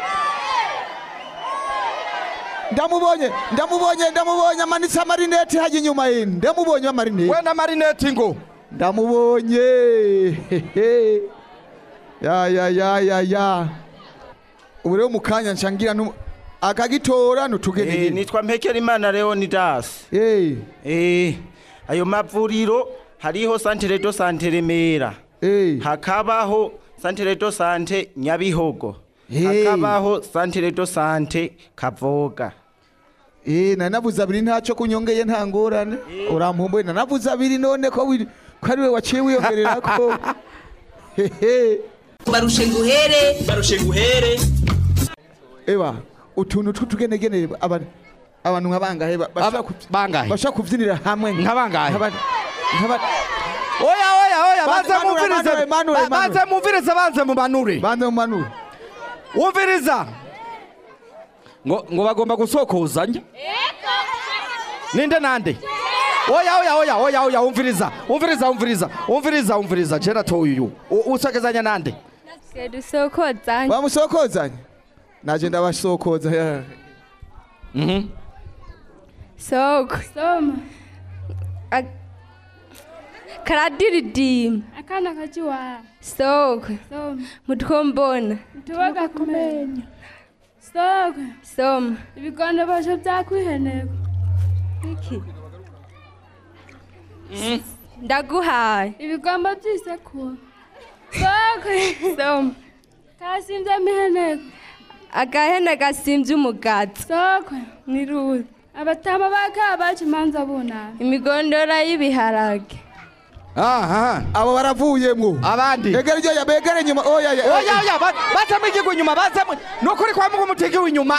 ndamubonye ndamubonye ndamubonye amanitse amarineti hajya inyuma ye ndamubonye amarineti we na marineti ngo ndamubonye hehe. ya ya ya ya ya ubu rero mu kanya nshangira nu- akagitora nutugene Eh, nitwa mpekera imana leonidas Eh, ayo mavuriro hariho santere do sante remera hakabaho santere do sante nyabihogo hakabaho santere do sante kavoga Eh, nanavuze abiri ntacyo kunyongeye nta ngorane urampumbuye nanavuze abiri none ko wiri- ko ari we waciye wiyongerera ko hehe barushe nguhere barushe nguhere eba utuntu tw'utugenegene abantu abantu nka bangahe ba- bashaka ku- bangahe bashaka kubyinira hamwe nka bangahe nk'aba- oya oya oya Ba- baze manure, mumvirize manure, manure, ba- manure. baze mumvirize banze mumanure banze mumanure wumviriza ngo ngo bagomba gusokozanya ninde nande oya oya oya oya oya umviriza umviriza umviriza umviriza umviriza jera to uyu U- usokezanya nande dusokozanye bamusokozanya naje ndabasokoza ya mhm soko soma karadiridima akana kajiwara soko soma mutwombona tubaga kumenya soko soma ibigondo basho byakwiheneko iki ndaguhaye ibigomba by'isekuru soko soma kasimvye miheneko agahene gasimvye umugato soko ni ruzi abatama baka baca imanza bunama imigondora y'ibiharage aha abo baravuyemwo abandi egera iryo ya begere inyuma oya ya oya oya ba- bazamo igigo inyuma bazamo nukuri kwa mungu mutigiwe inyuma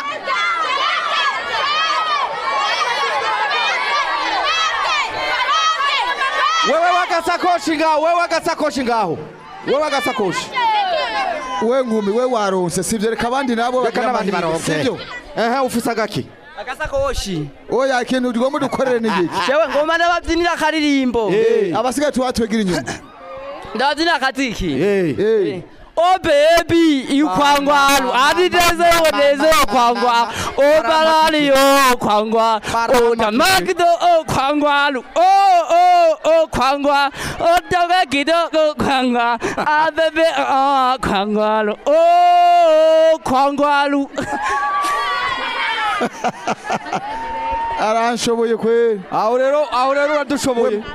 wewe wagasakoshi ngaho wewe wagasakoshi ngaho wewe wagasakoshi we nkumi we waronse sivyo reka abandi nabo reka bagira n'abandi amahirwe, baronke sivyo ehe ufise agaki agasakoshi oya ikintu tugomba dukorere ni iki jewe ngoma ndababyinira akaririmbo abasigaye tubatwegera inyuma ndababyinira akaziki Oh baby, ikwangwalu, adideze woneze kwangwa, oh balali oh kwangwa, oh namakido oh kwangwalu, oh oh oh kwangwa, oh dogakido oh kwangwa, ah baby oh kwangwalu, oh kwangwalu. aranshoboye kweli aho rero aho rero uradushoboye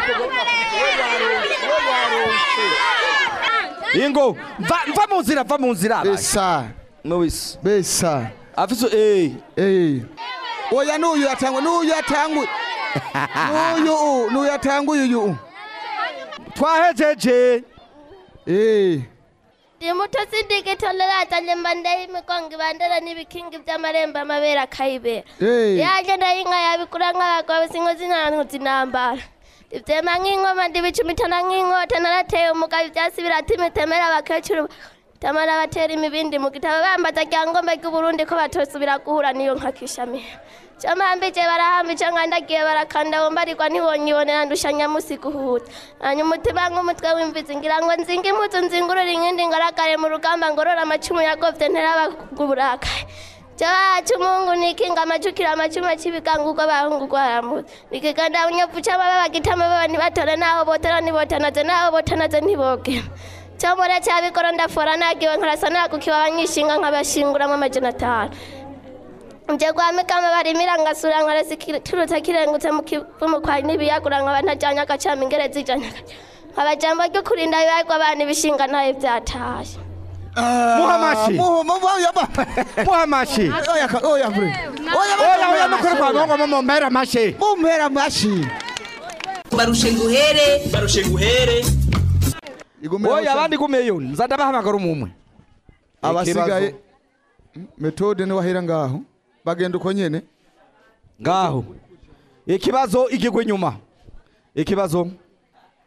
ingo mva mva mu nzira mva mu nzira besa nowisi besa afise eh eh oya n'uyu yatangwa n'uyu yatangwa n'uyu n'uyu yatangwa uyu twahejeje eh Imuto sindigitolerata nyembande y'imigongo ibandera n'ibikingi by'amarembo amabere akayibera Eh. yanjye ndayinka yabikura nk'abagabo sinko zinantu zinambara ivyema nk'ingoma ndibicumitana nk'inkota narateye umugabo ivyasi birata imitemera abakecuru tamara batera imibindi mu gitabo bambaza rya ngombe ry'uburundi ko batosubira guhura n'iyo nka kishamiha camambije barahambije nkandagiye barakanda wombarirwa ntibonyibonera ndusha nyamusi guhuta hanyuma umutima nk'umutwe w'imvizi ngira ngo nzinga impuzu nzingurure inkindi ngaragare mu rugamba ngorora amacumu yagovye nterabaguburakaye Jawacu Mungu nikinga amajukira amachuma chibikanga uko bahungu kwa ramu nikiganda unyapu chama baba gitama baba nibatore naho botana nibotanaze naho botanaze ntiboge cyamora cyabikora ndafora nagiwe nkarasana kukiwa abanyishinga nkabashinguramo amajana atanu nje gwamikama barimira ngasura nkaresikiruta kirengutse mu kivumu kwa nibiyagura nkaba ntajyanye agacama ingere zijanye nkabajambo ryo kurinda bibagwa abana ibishinga ntayo byataye muhamashi muhamashi oya ka- oya kure oya oya nukuri kwa mungu mumpera amashi mumpera amashi barushe nguhere barushe nguhere oya abandi gumeyo nza ndabahamagara umumwe abasigaye metode ni wahera ngaho bagenda uko nyene ngaho ikibazo igigwa inyuma ikibazo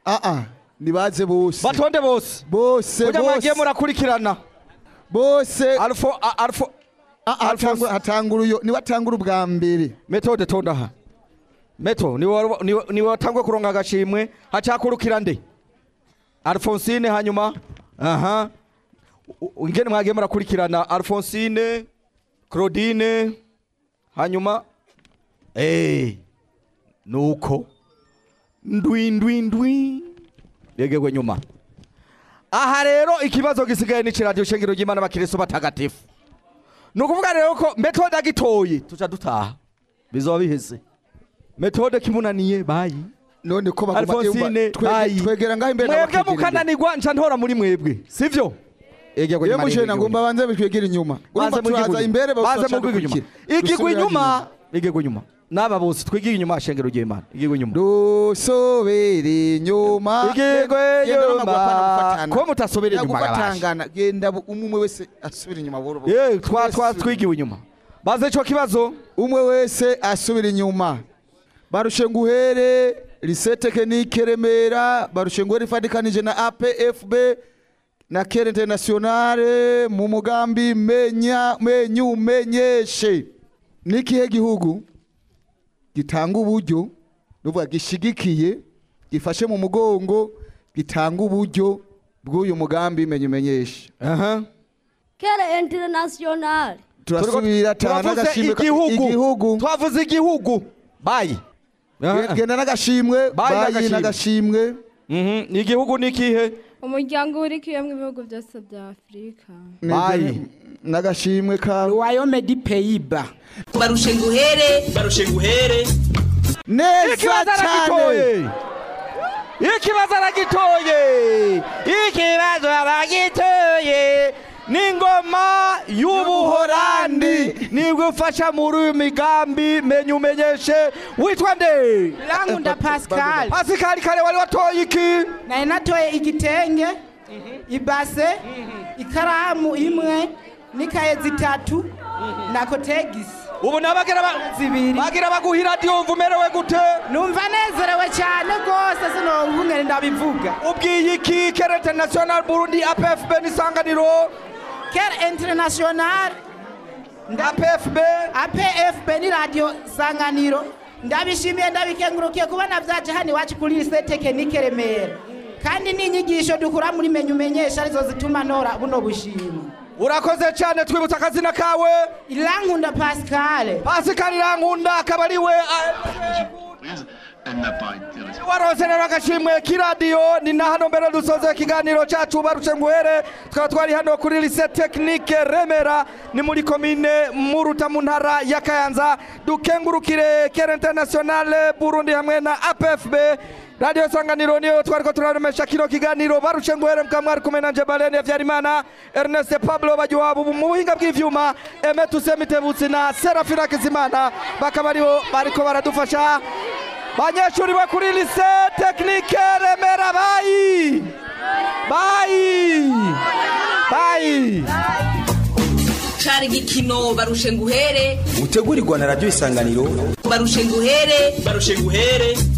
aa nibaze bose batonde bose bose kugira mwagiye bose murakurikirana bose alfo a- alfo Alphonse. hatangura uyo niwe atangura ubwa mbere metode tonda aha meto niwe wari- niwe- niwe watangwe kuronka agashimwe hacakurukira nde alfonsine hanyuma aha U- u- ingene mwagiye murakurikirana alfonsine claudine hanyuma eh nuko ndwi ndwi ndwi yegegwe nyuma aha rero ikibazo gisigaye ni kiradiyo shengero ry'imana abakiristo batagatifu ni ukuvuga rero ko metode agitoye tuca dutaha bizoba biheze metode kimunaniye bayi none ko baguma- alfonsine twege- bayi twegera ngaho imbere mwebwe n'abakigera imbere. mukananirwa nca ntora muri mwebwe sivyo egegwe iyo nyuma mushena ngo mbabanze bitwegera inyuma urumva turaza imbere baze baca mu rwego inyuma dukurikira. igigwa Dusubira inyuma igigwa inyuma n'aba bose twigiye inyuma shengero ry'imana igigwa inyuma dusobere inyuma igigwe Genda n'amaguru apana inyuma gufatana. ko mutasubira inyuma gabasha Yagufatangana, genda bu- umwe umwe wese asubira inyuma buhoro buhoro. ye twa twa twigiwe inyuma baze ico kibazo umwe wese asubira inyuma barushe nguhere lycée technique remera barushe nguhere ifatikanije na apfb na kere internationale mu mugambi menya menyu menyeshe n'ikihe gihugu gitanga uburyo nuvuga gishigikiye gifashe mu mugongo gitanga uburyo bw'uyu mugambi menyu menyeshe aha kere international turasubira tana turavuze n'agashimwe ka- igihugu twavuze igihugu bayi genda n'agashimwe bayi n'agashimwe ni igihugu n'ikihe umuryango urikiyemo ibihugu byose bya afurika bayi n'agashimwe ka royaume du pays-bas barushe nguhere barushe nguhere neza Ikibazo aragitoye. ikibazo aragitoye ikibazo aragitoye n'ingoma y'ubuhorandi nibwo ufasha muri uyu migambi menya umenyeshe witwa nde Rankunda Pascal. Pascal kare wari watoye iki nari natoye igitenge ibase ikaramu imwe n'ikaye zitatu na kotegisi ubu nabagira bagira baguhira radiyo umerewe gute numva nezerewe cyane rwose sinobungene ndabivuga ubwiye iki kera international burundi apfb n'isanganiro kera international apfb apfb ni radiyo sanganiro ndabishimiye ndabikengurukiye kubona byaje hano iwacu kuri lise tekinike remera kandi n'inyigisho dukura muri menya umenyesha arizo zituma ntora buno bushima urakoze cyane twibutsa akazina kawe irankunda pascal pascal irankunda akaba ari we warose rero agashimwe k'iradiyo ni na hano mbere dusoze ikiganiro cyacu barushe nguhere tukaba twari hano kuri lise tekinike remera ni muri komine muruta mu ntara ya kayanza dukengurukire kera internationale burundi hamwe na apfb radiyo sanganiro niyo twari ko turaremesha kino kiganiro barushe nguhere mukaba mwari kumwe na njebalene habyarimana ernest pablo bagiwabo mu buhinga bw'ivyuma eme tusemitebutsi na serafina kizimana bakaba aribo bariko baradufasha banyeshuri bo kuri lise tekinike remera bayi bayi bayi cari igikino barushe nguhere gutegurirwa na radiyo isanganiro barushe nguhere barushe nguhere